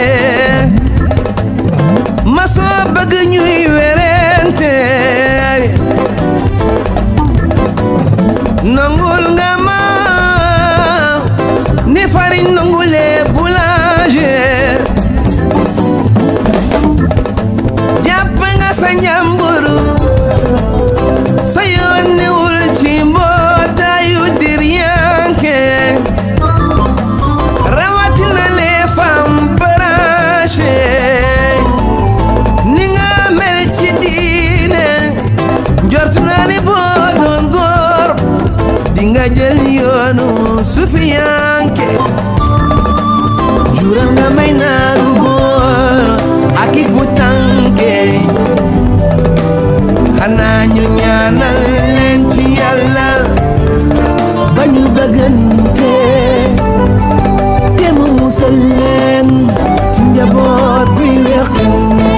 ma soo bëgg ñuy werente nangul nga ma ni farine nangulee boulanger jàpp nga sa njàmburu sa yoon newul ci mbootaayu diryanke rawatina les femmes branchées ni nga mel ci diine njort naa ni boo doon góor di nga jël yoonu sufiyanke jural nga may naaru góor ak i fu tànke xanaa ñu ñaanal leen ci yàlla ba ñu bëggante te mu musal leen ci njaboot bi weqante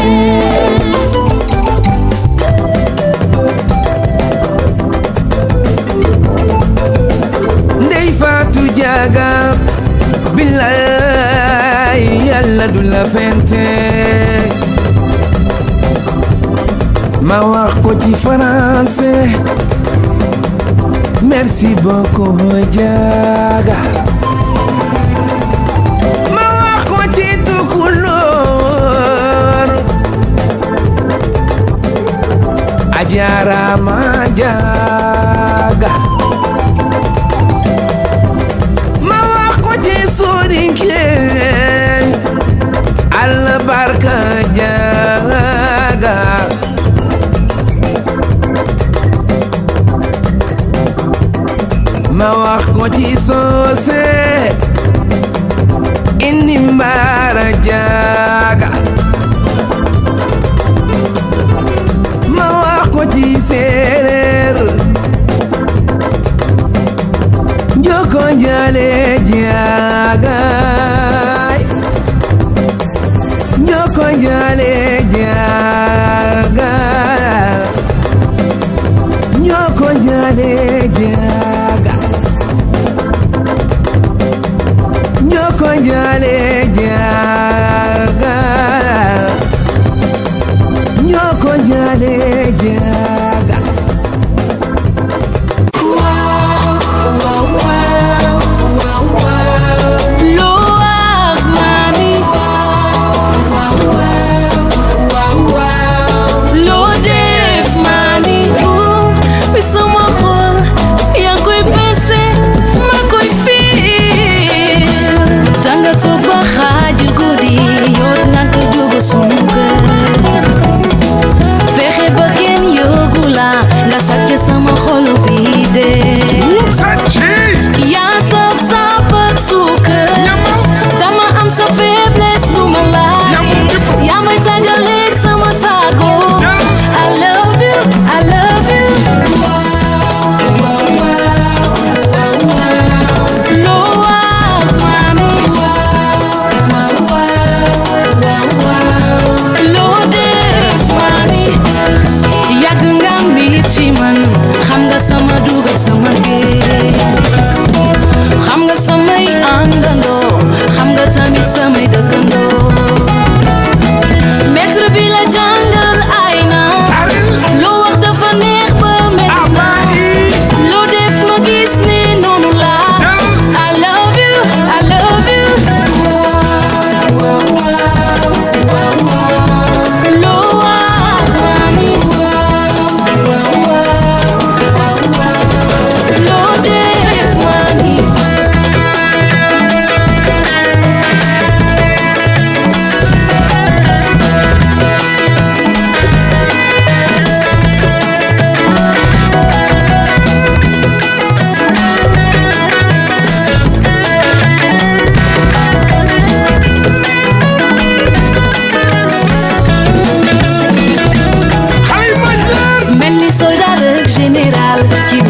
ndey faatu jaaga billaay yàlla du la fente ma wax ko ci français merci beaucoup jaaga ma wax ko ci tukulóor ajaaraama jaaga ma wax ko ci soninke alla barka jaaga ma wax ko ci soose indi mbaara jaaga ma wax ko ci séeréer njoko njale jaagaay njoko njale jaaga njoko njale jaaga njoko njale jaaga njoko njale jaaga Loo ak mami loo def mami bi sama xol yaa ngi koy passé ma koy fii tanga toog ba xaaju guddi yow naka jóg sunu kër fexe ba kenn yóbbu la nga sàcc sama xol bi dee yaa saf sap ak suukar dama am sa faiblesse du ma laaj yaa may tàggaleeg sama sago I love you I love you loo wax mami loo def mami yàgg nga mbir ci man xam nga sama dugal sama géej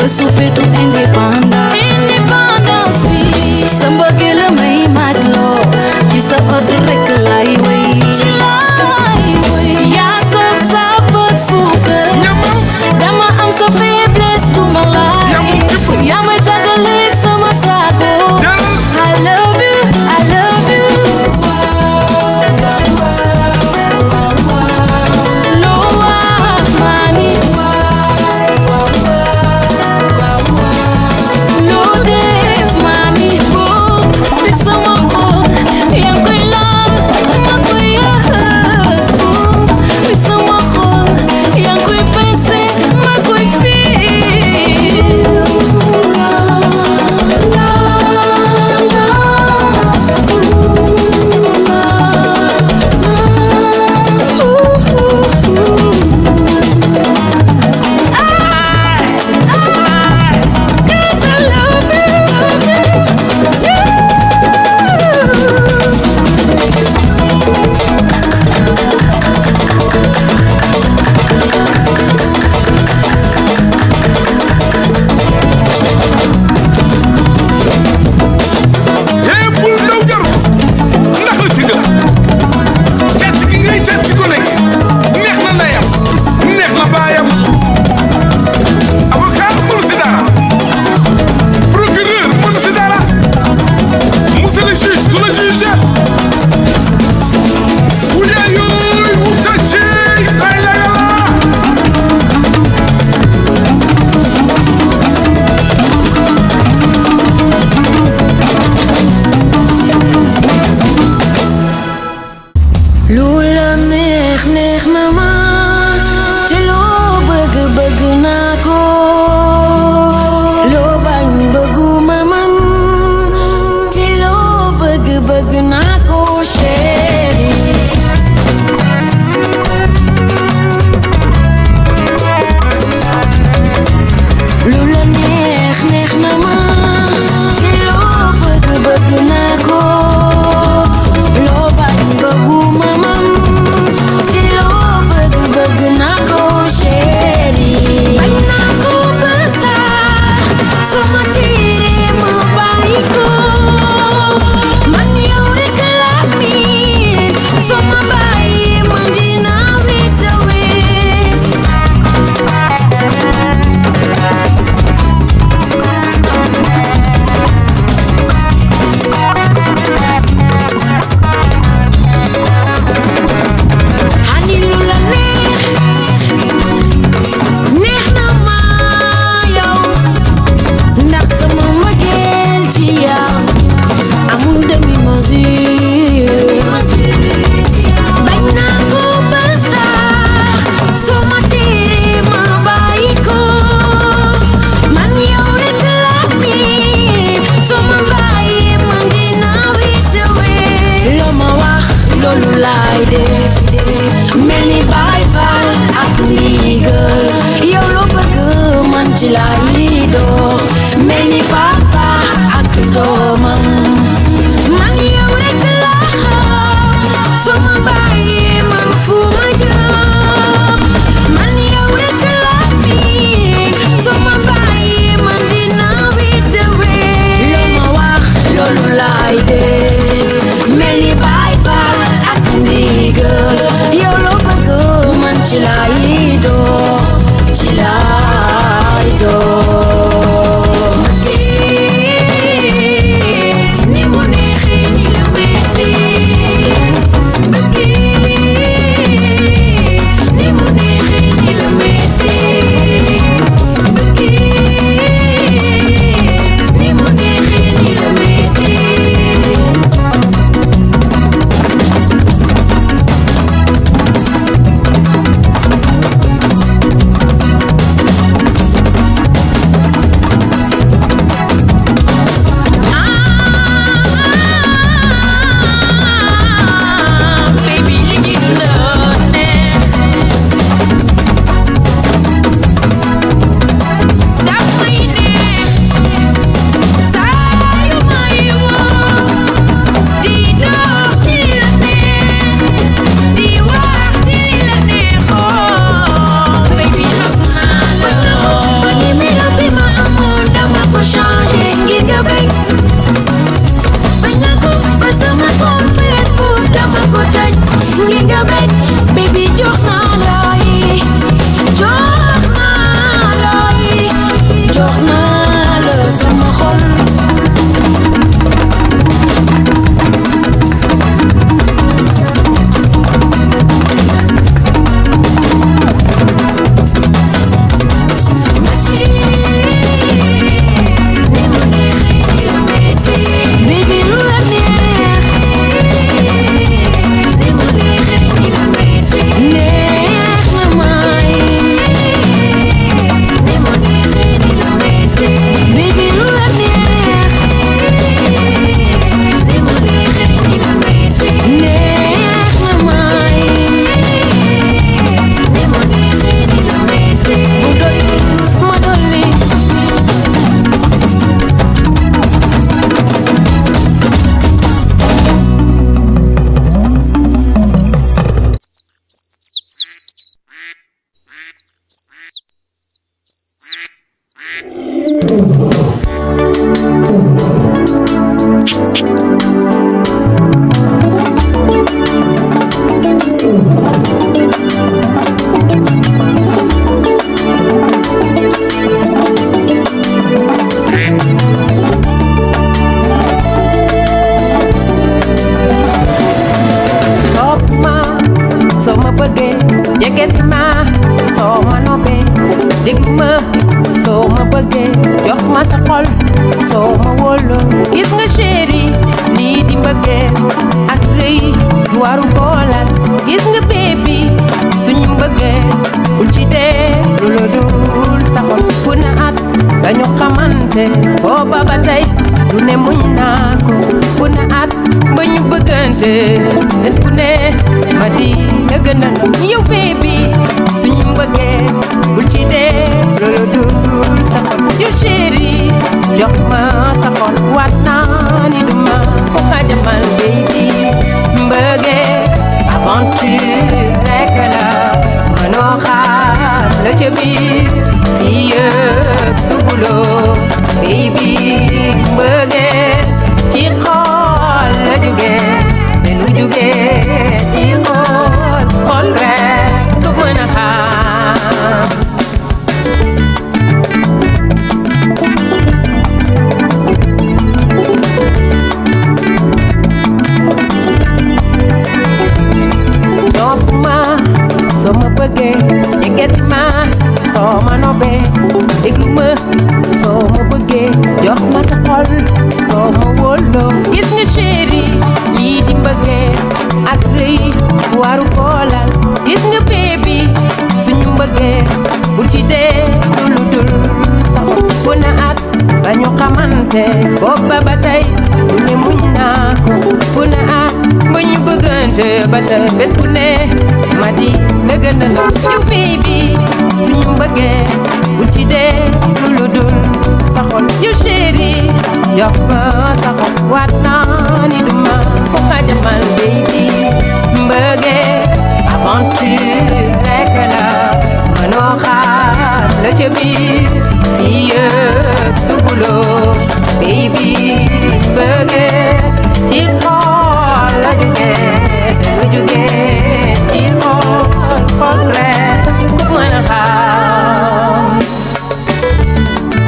ba su fetu indépendance indépendance bi sa mbëggeel la may mat loo ci sa ordre rek lay wéy ci lay wéy yaa saf sa bët suukar dama am sa faiblesse du ma laaj yaa may tàggaleeg sama sago I love you I love you loo wax maa ni loo def maa ni boo bi sama xol yaa ngi koy laal ma koy yëg bi sama xol yaa ngi koy pese ma koy yee bul daw jaru ndax la ci ngala càcc gi ngay càcc ci gone gi neex na ndeyam neex na baayam avocat mënu si dara procureur mënu si dara monsieur le juge du la juge wulee yooy wuta ci lay lay la lu la neex neex na ma te loo bëgg bëgg naa ko loo bañ bëgguma man te loo bëgg bëgg naa ko chéri lu la neex neex na ma te loo bëgg bëgg naa ko loo bañ bëgguma man te loo bëgg bëgg naa ko chéri bañ naa ko ba sax soo ma tiiree ma bàyyi ko man yow rek laa miin soo ma bàyyi man dinaa wéet a wéet Hani lu la neex neex na ma yow ndax sama mbëggeel ci yow amul demi mesure bañ naa ko ba sax soo ma tiiree ma bàyyi ko man yow rek la miin soo ma bàyyi man dinaa wéet a wéet loo ma wax loolu laay def mel ni Baay Faal ak ndigal yow loo bëgg man ci laay dox mel ni papa ak doomam man yow rek la xam soo ma bàyyi man fu ma jëm man yow rek la miin soo ma bàyyi man dinaa wéet a wéet loo ma wax loolu laay def mel ni Baay Faal ak ndigal yow loo bëgg man ci laay dox ci laay dox bëggee jox ma sa xol soo ma wóoloo gis nga chéri lii di mbëggee ak rëy waru boolal gis nga bébi suñu mbëggee bul ci dee lu la dul sa xol fu na at ba ñu xamante booba ba tey lu ne muñ naa ko fu na at ba ñu bëggante bés bu ne ma di la gën a yow bébi suñu mbëggee bul ci dee lu la dul sa xol yow chéri jox ma sa xol waat naa ni du ma ko xajamal bébi mbëggee aventure rekk la mënoo xaar la ca biir di yëpp duguloo baby mbëggee ci xol la jóge te lu jóge ci xol xol rek du mën a xaar topp ma soo ma bëggee jege si ma soo ma nobee déglu ma soo ma bëggee jox ma sa xol soo ma wóoloo gis nga chéri lii di mbëggee ak rëy waru koolal gis nga bébi suñu mbëggee bul ci dee dulu dul sax bu na at ba ñu xamante booba ba tey lu ne muñ naa ko bu na at ba ñu bëggante ba tey bés bu ne ma di la gën a naw yow bébi suñu mbëggee bul ci dee dulu dul sa xol yow chéri jox ma sa xol waat naa ni du ma ko xajamal bébi mbëggee aventure rekk la mënoo xaar la ca biir di yëpp duguloo baby bëggee ci xool la jógee te lu jógee ci xool xool rek ku mën a xam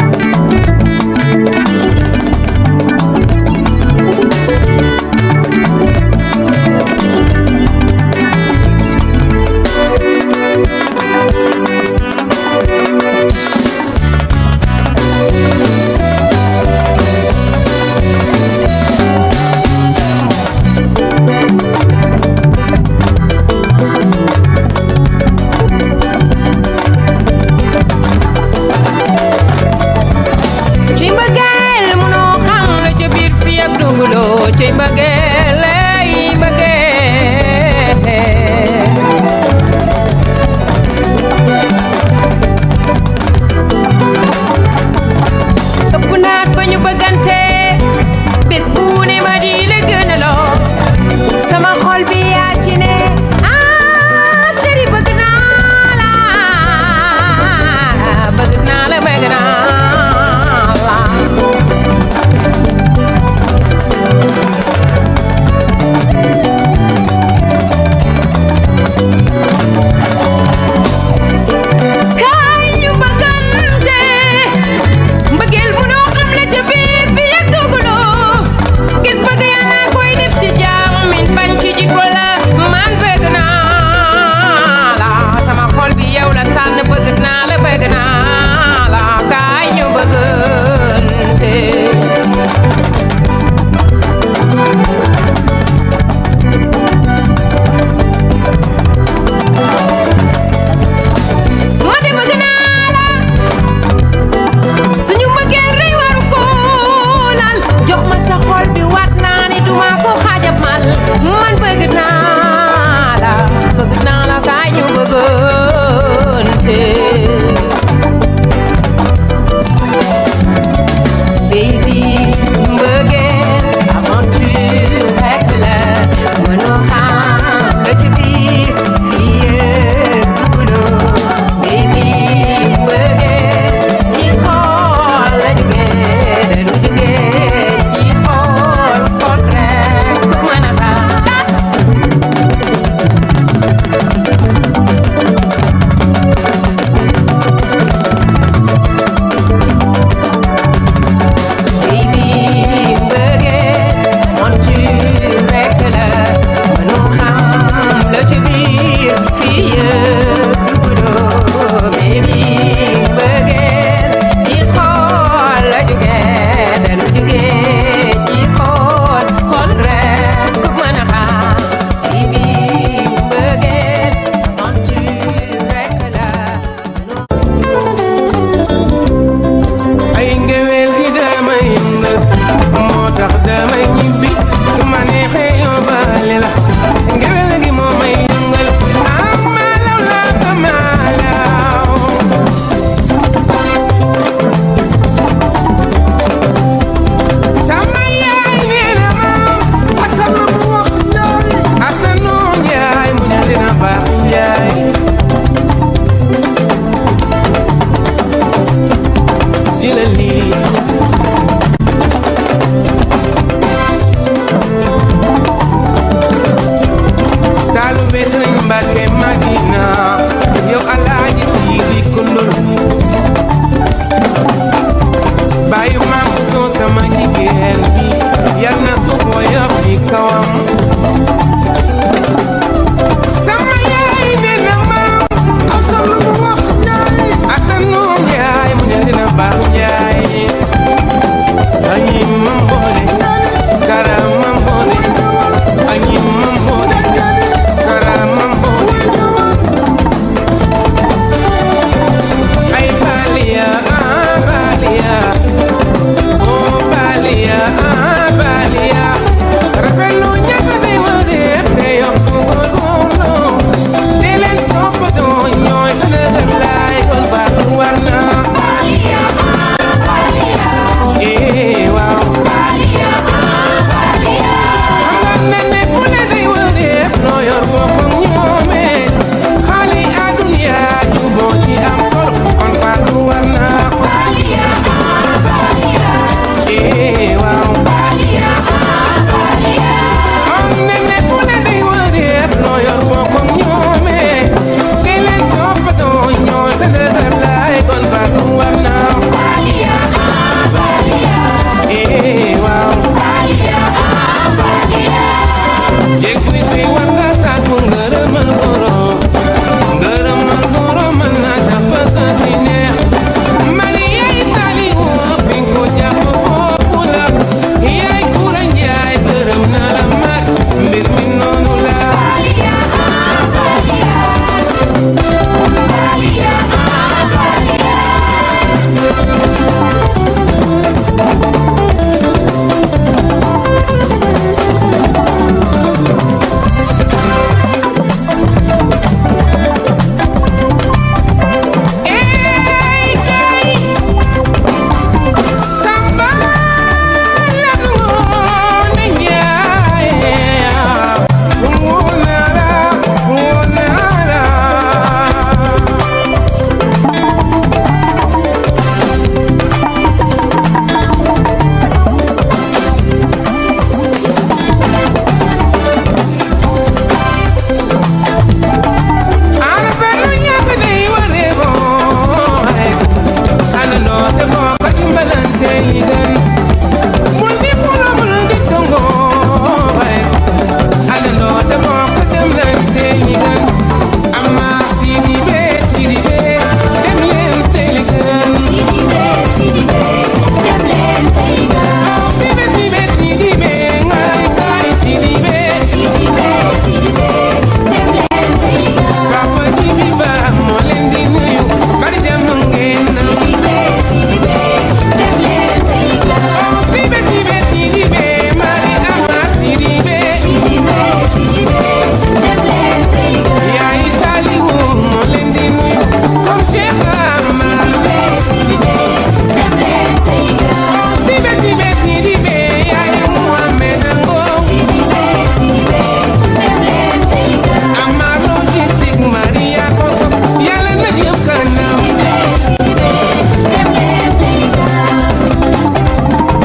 li gën bul di pula bul di tongo ay àndandoo demoo ko dem leen tey li gën ama sidi be sidi be dem leen tey li gën sidi be sidi be dem leen tey li gën oh sidi sidi sidi be ngay kay sidi be sidi be sidi be dem leen tey li gën papa ji bi ba moo leen di nuyu bari dem ngeen na sidi be sidi be dem leen tey li gën oh sidi sidi sidi be mari ama sidi be sidi be sidi be dem leen tey li gën yaay Saliwu moo leen di nuyu comme Cheikh Ama sidi be dem leen tey li gën oh sidi sidi sidi be yaay Muhammed Ngo sidi be sidi be dem leen tey li gën ama logistique Maria Koso yàlla na jëm kanam sidi be dem leen tey li gën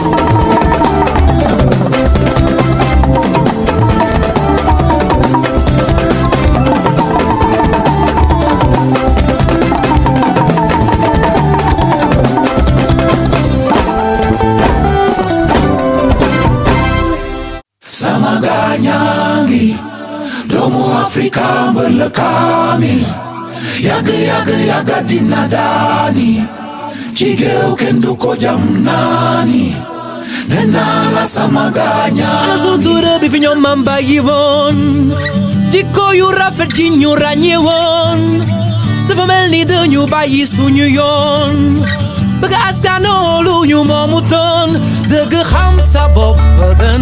sama gañangi doomu afrika mbël kaamil yàgg yàgg yàgga dina daani ci géew kenn du ko jam naani nee naa la sama gañangi ana sutura bi fi ñoom mam bàyyi woon jikko yu rafet ji ñu ràññee woon dafa mel ni dañu bàyyi suñu yoon bëgg askanoo lu ñu moomu toon dëgg xam sa bopp gën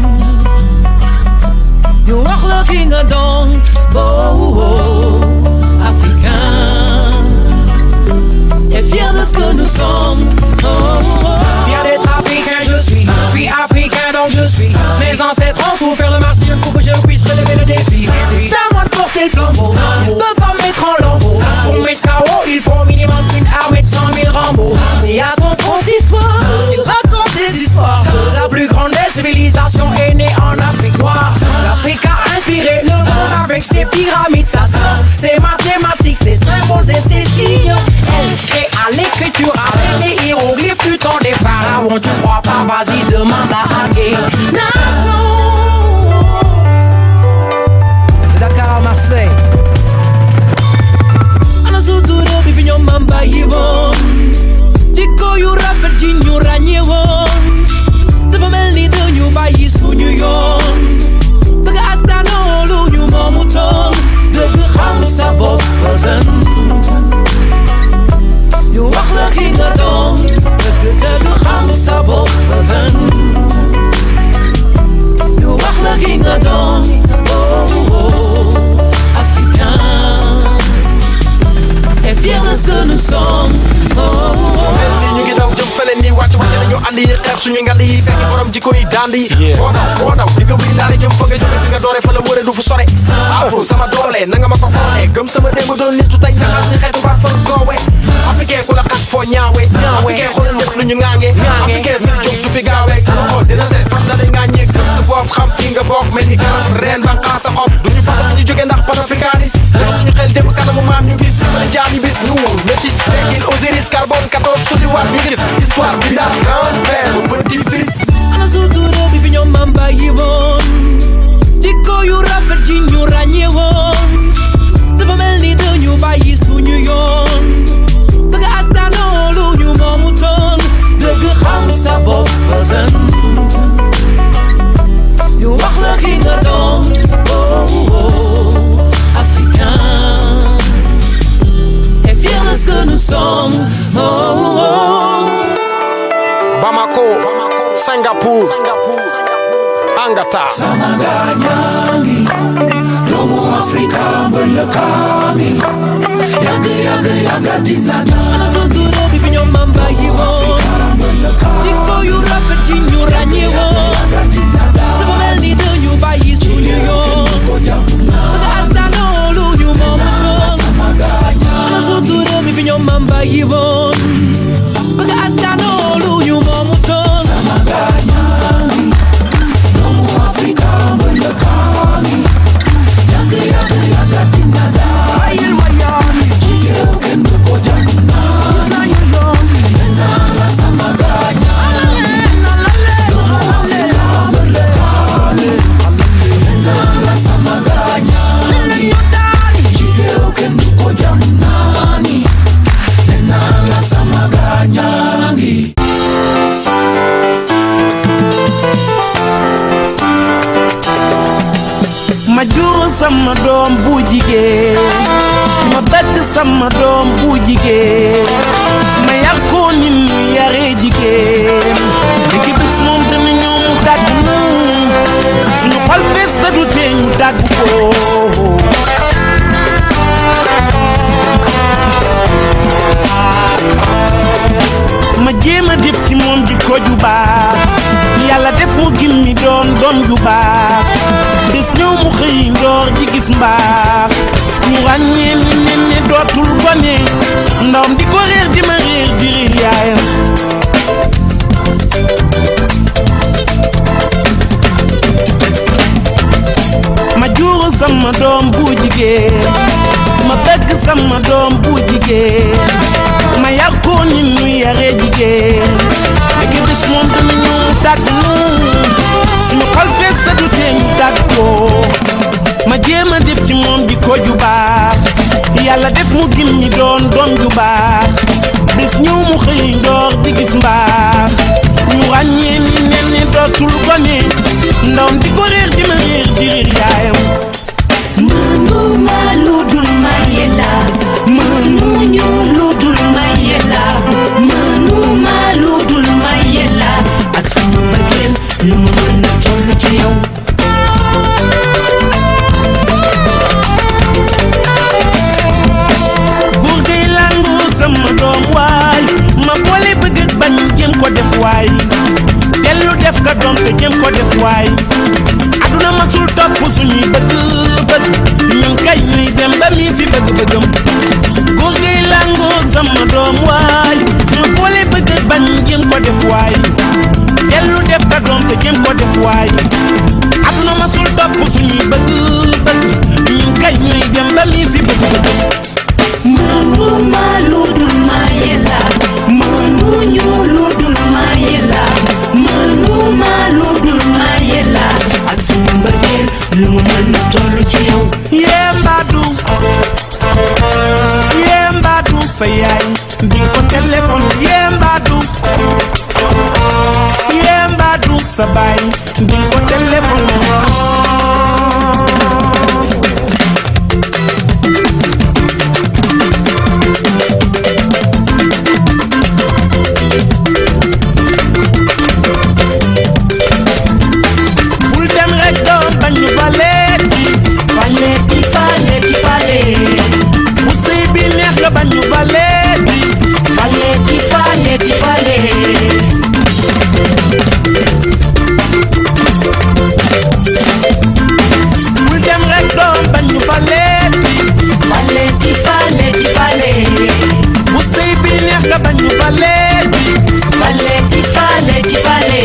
ñu wax la ki nga doon oh, oh, africain et fier de ce que nous sommes oh, oh. Fier d'être africain, je suis. Je suis africain, donc je suis. Mes ancêtres ont souffert le martyr pour que je puisse relever le défi. C'est à moi de porter le flambeau. On ne peut pas me mettre en lambeau. Pour mettre KO, il faut au minimum une armée de 100 000 Rambo. Et à ton prof d'histoire, il raconte des histoires. La plus grande des civilisations est née en Afrique noire. L'Afrique a inspiré le monde avec ses pyramides, sa science, ses mathématiques, ses symboles et ses signes. Elle crée à l'écriture avec les hiéroglyphes du temps des pharaons. Tu crois pas, vas-y, demande à Agé. Dakar Marseille ana sutura bi fi ñoom mam bàyyi woon jikko yu rafet ji ñu ràññee woon dafa mel ni dañu bàyyi suñu yoon bëgg askanoo lu ñu moomu toon dëgg xam sa bopp gën ñu wax la ki nga doon dëgg dëgg xam sa bopp gën ñu wax la ki nga doon oh, oh, africain et fier de ce que nous sommes oh, oh. ñu ngi daw jëm fële nii wàcc wàcc nañu andi yi xeex suñu ngal yi fekk borom jikko yi dandi foo daw foo daw di nga wii laale jëm fa nga jóge fi nga doore fa la wëre du fu sore afro sama doole na nga ma ko xoolee gëm sama démb doon nitu tey nga xam ni xeetu baat fa goowe africain ku la xas foo ñaawe africain xoolal ñëpp lu ñu ŋaange africain seen jóg du fi gaawee xool dina seet fan la lay ŋaañee gëm sa bopp xam fi nga bokk mel ni garab reen ba xaas sa xob duñu fàtte fi ñu jóge ndax panafricanis yow suñu xel démb kanamu maam ñu gis dimbali jaam ñu bis ñu métis tekkil Osiris carbone 14 sodiwaat ñu gis histoire bi daal grand-père petit-fils ana sutura bi fi ñoom mam bàyyi woon jikko yu rafet ji ñu ràññee woon dafa mel ni dañu bàyyi suñu yoon bëgg askanoo lu ñu moomu toon dëgg xam sa bopp gën ñu wax la ki nga doon oh, oh, africain et fier de ce que nous sommes oh, oh. Bamako Singapour Angata sama gañangi doomu afrika mbël kaamil yàgg yàgg yàgga dina daani ana sutura bi fi ñoom mam bàyyi woon jikko yu rafet ji ñu ràññee woon dafa mel ni dañu bàyyi suñu yoon bëgg askanoo lu ñu moomu toon ana sutura bi fi ñoom mam bàyyi woon bëgg askanoo lu ñu moomu toon doomu afrika mbël kaamil yàgg yàgg yàgga dina daani ci géew kenn du ko jam naani nee naa sama doom bu jigéen ma bëgg sama doom bu jigéen ma yar ko ni mu yaree jigéen léegi bis moom dana ñëw mu dàgg nu suñu xol fees te du tee ñu dàgg ko ma jéem a def ci moom jikko ju baax yàlla def mu gimmi doon doom ju baax des ñëw mu xëy ndoor di gis mbaax ñu ràññee ni nen ne dootul gone ndawam di ko réer di ma réer di réer yaayam ma juuru sama doom bu jigéen ma bëgg sama doom bu jigéen ma yar ko ni nu yaree jigéen léegi bis moom dana ñëw tàgg nu suñu xol fees te du tee ñu tàgg ko ma jéem a def ci moom jikko ju baax yàlla def mu gimmi doon doom ju baax bis ñëw mu xëy ndoor di gis mbaax ñu ràññee ni nen ne dootul gone ndawam di ko réer di ma réer di réer yaayam mënuma lu dul maye la mënuñu lu dul maye la mënuma lu dul maye la ak sama bëggeel nu mu mën a toll ci yow góor gay làngu sama doom waay ma boole bëgg ak bañ jëm ko def waay dellu def ka doom te jëm ko def waay aduna masul topp suñuy bëgg bëgg ñun kay ñuy dem ba mii si bëgg bëggam góor gay làngu sama doom waay ma boole bëgg ak bañ jëm ko def waay dellu def ka doom te jëm ko def waay aduna masul topp suñuy bëgg bëgg ñun kay ñuy dem ba mii si bëgg bëggam mënuma lu dul maye la mënuñu lu dul maye la mënuma lu dul maye la ak sama mbëggeel nu mu mën a toll ci yow yee mbaadu yee mbaadu sa yaay di ko téléphone yee mbaadu yee mbaadu sa baay di ko téléphone bul dem rek doom bañ ñu faleeti faleeti faleeti fale bu sëy bi neex nga bañ ñu faleeti faleeti faleeti fale bul dem rek doom bañ ñu faleeti faleeti faleeti fale bu sëy bi neex nga bañ ñu faleeti faleeti faleeti fale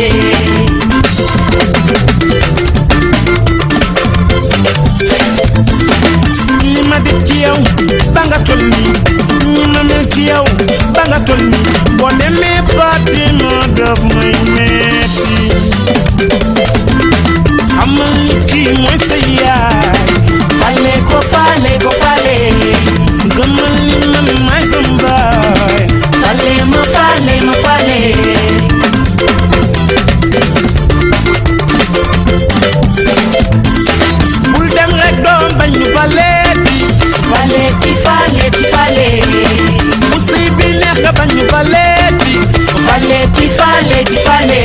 ñi ma def ci yow ba nga toll nii ñi ma mel ci yow ba nga toll nii boo demee Fatima daf may metti xamal ni kii mooy sa yaay fale ko fale ko fale gëmal ni man maay sa mbaay fale ma fale ma fale bul dem rek doom bañ ñu faleeti faleeti faleeti fale bu sëy bi neex nga bañ ñu faleeti faleeti faleeti fale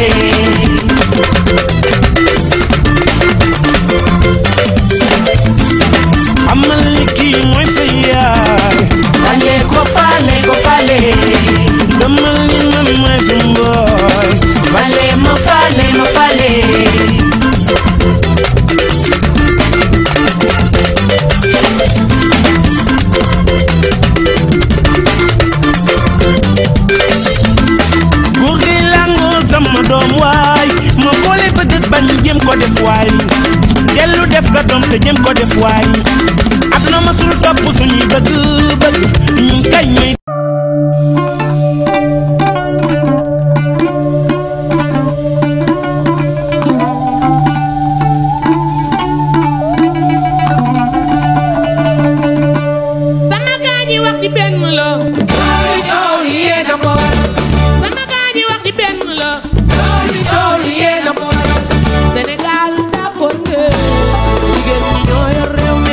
xamal ni kii mooy sa yaay fale ko fale ko fale gëmal ni man maay sa mbaay fale ma fale ma fale góor gi làngoo sama doom waay ma boole bëgg ak bañ jëm ko def waay dellu def ka doom te jëm ko def waay aduna masul topp suñuy bëgg bëgg ñun kay ñooy sama gaa ñi wax ci benn la Tooli tooli yéen a ko sama gaa ñi wax ci benn la tooli tooli yéen a ko Sénégal daa bon de jigéen ñi ñoo yor réew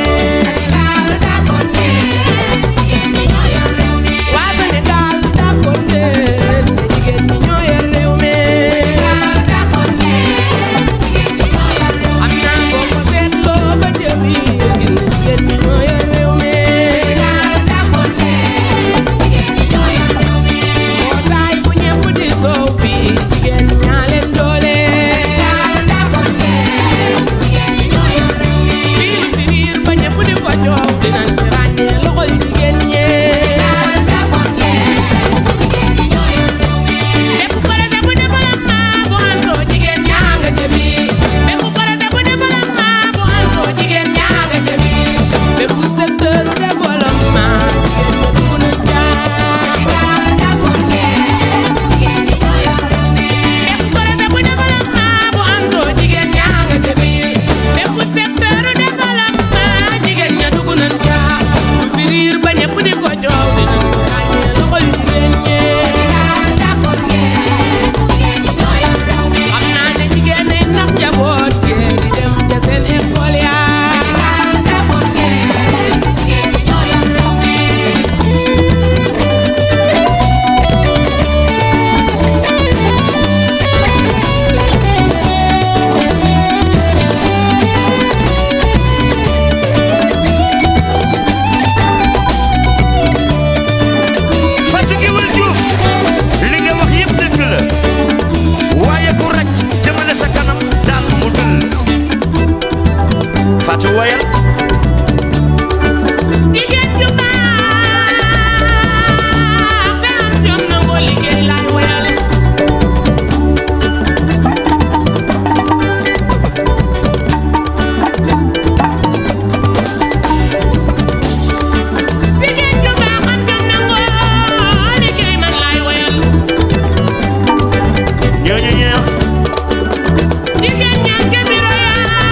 ñooñu ñeex jigéen ñaan ke biro yaa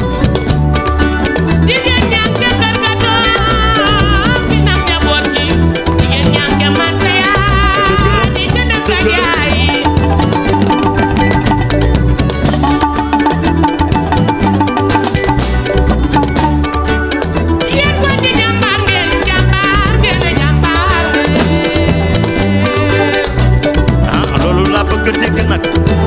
jigéen ñaan ke kërkatoo kinam njaboot gi jigéen ñaan ke marse yaa di jënd ak yaay yéen ko di jàmbaar ngeen jàmbaar ngeen jàmbaar ngeen ah loolu laa bëgg a dégg nag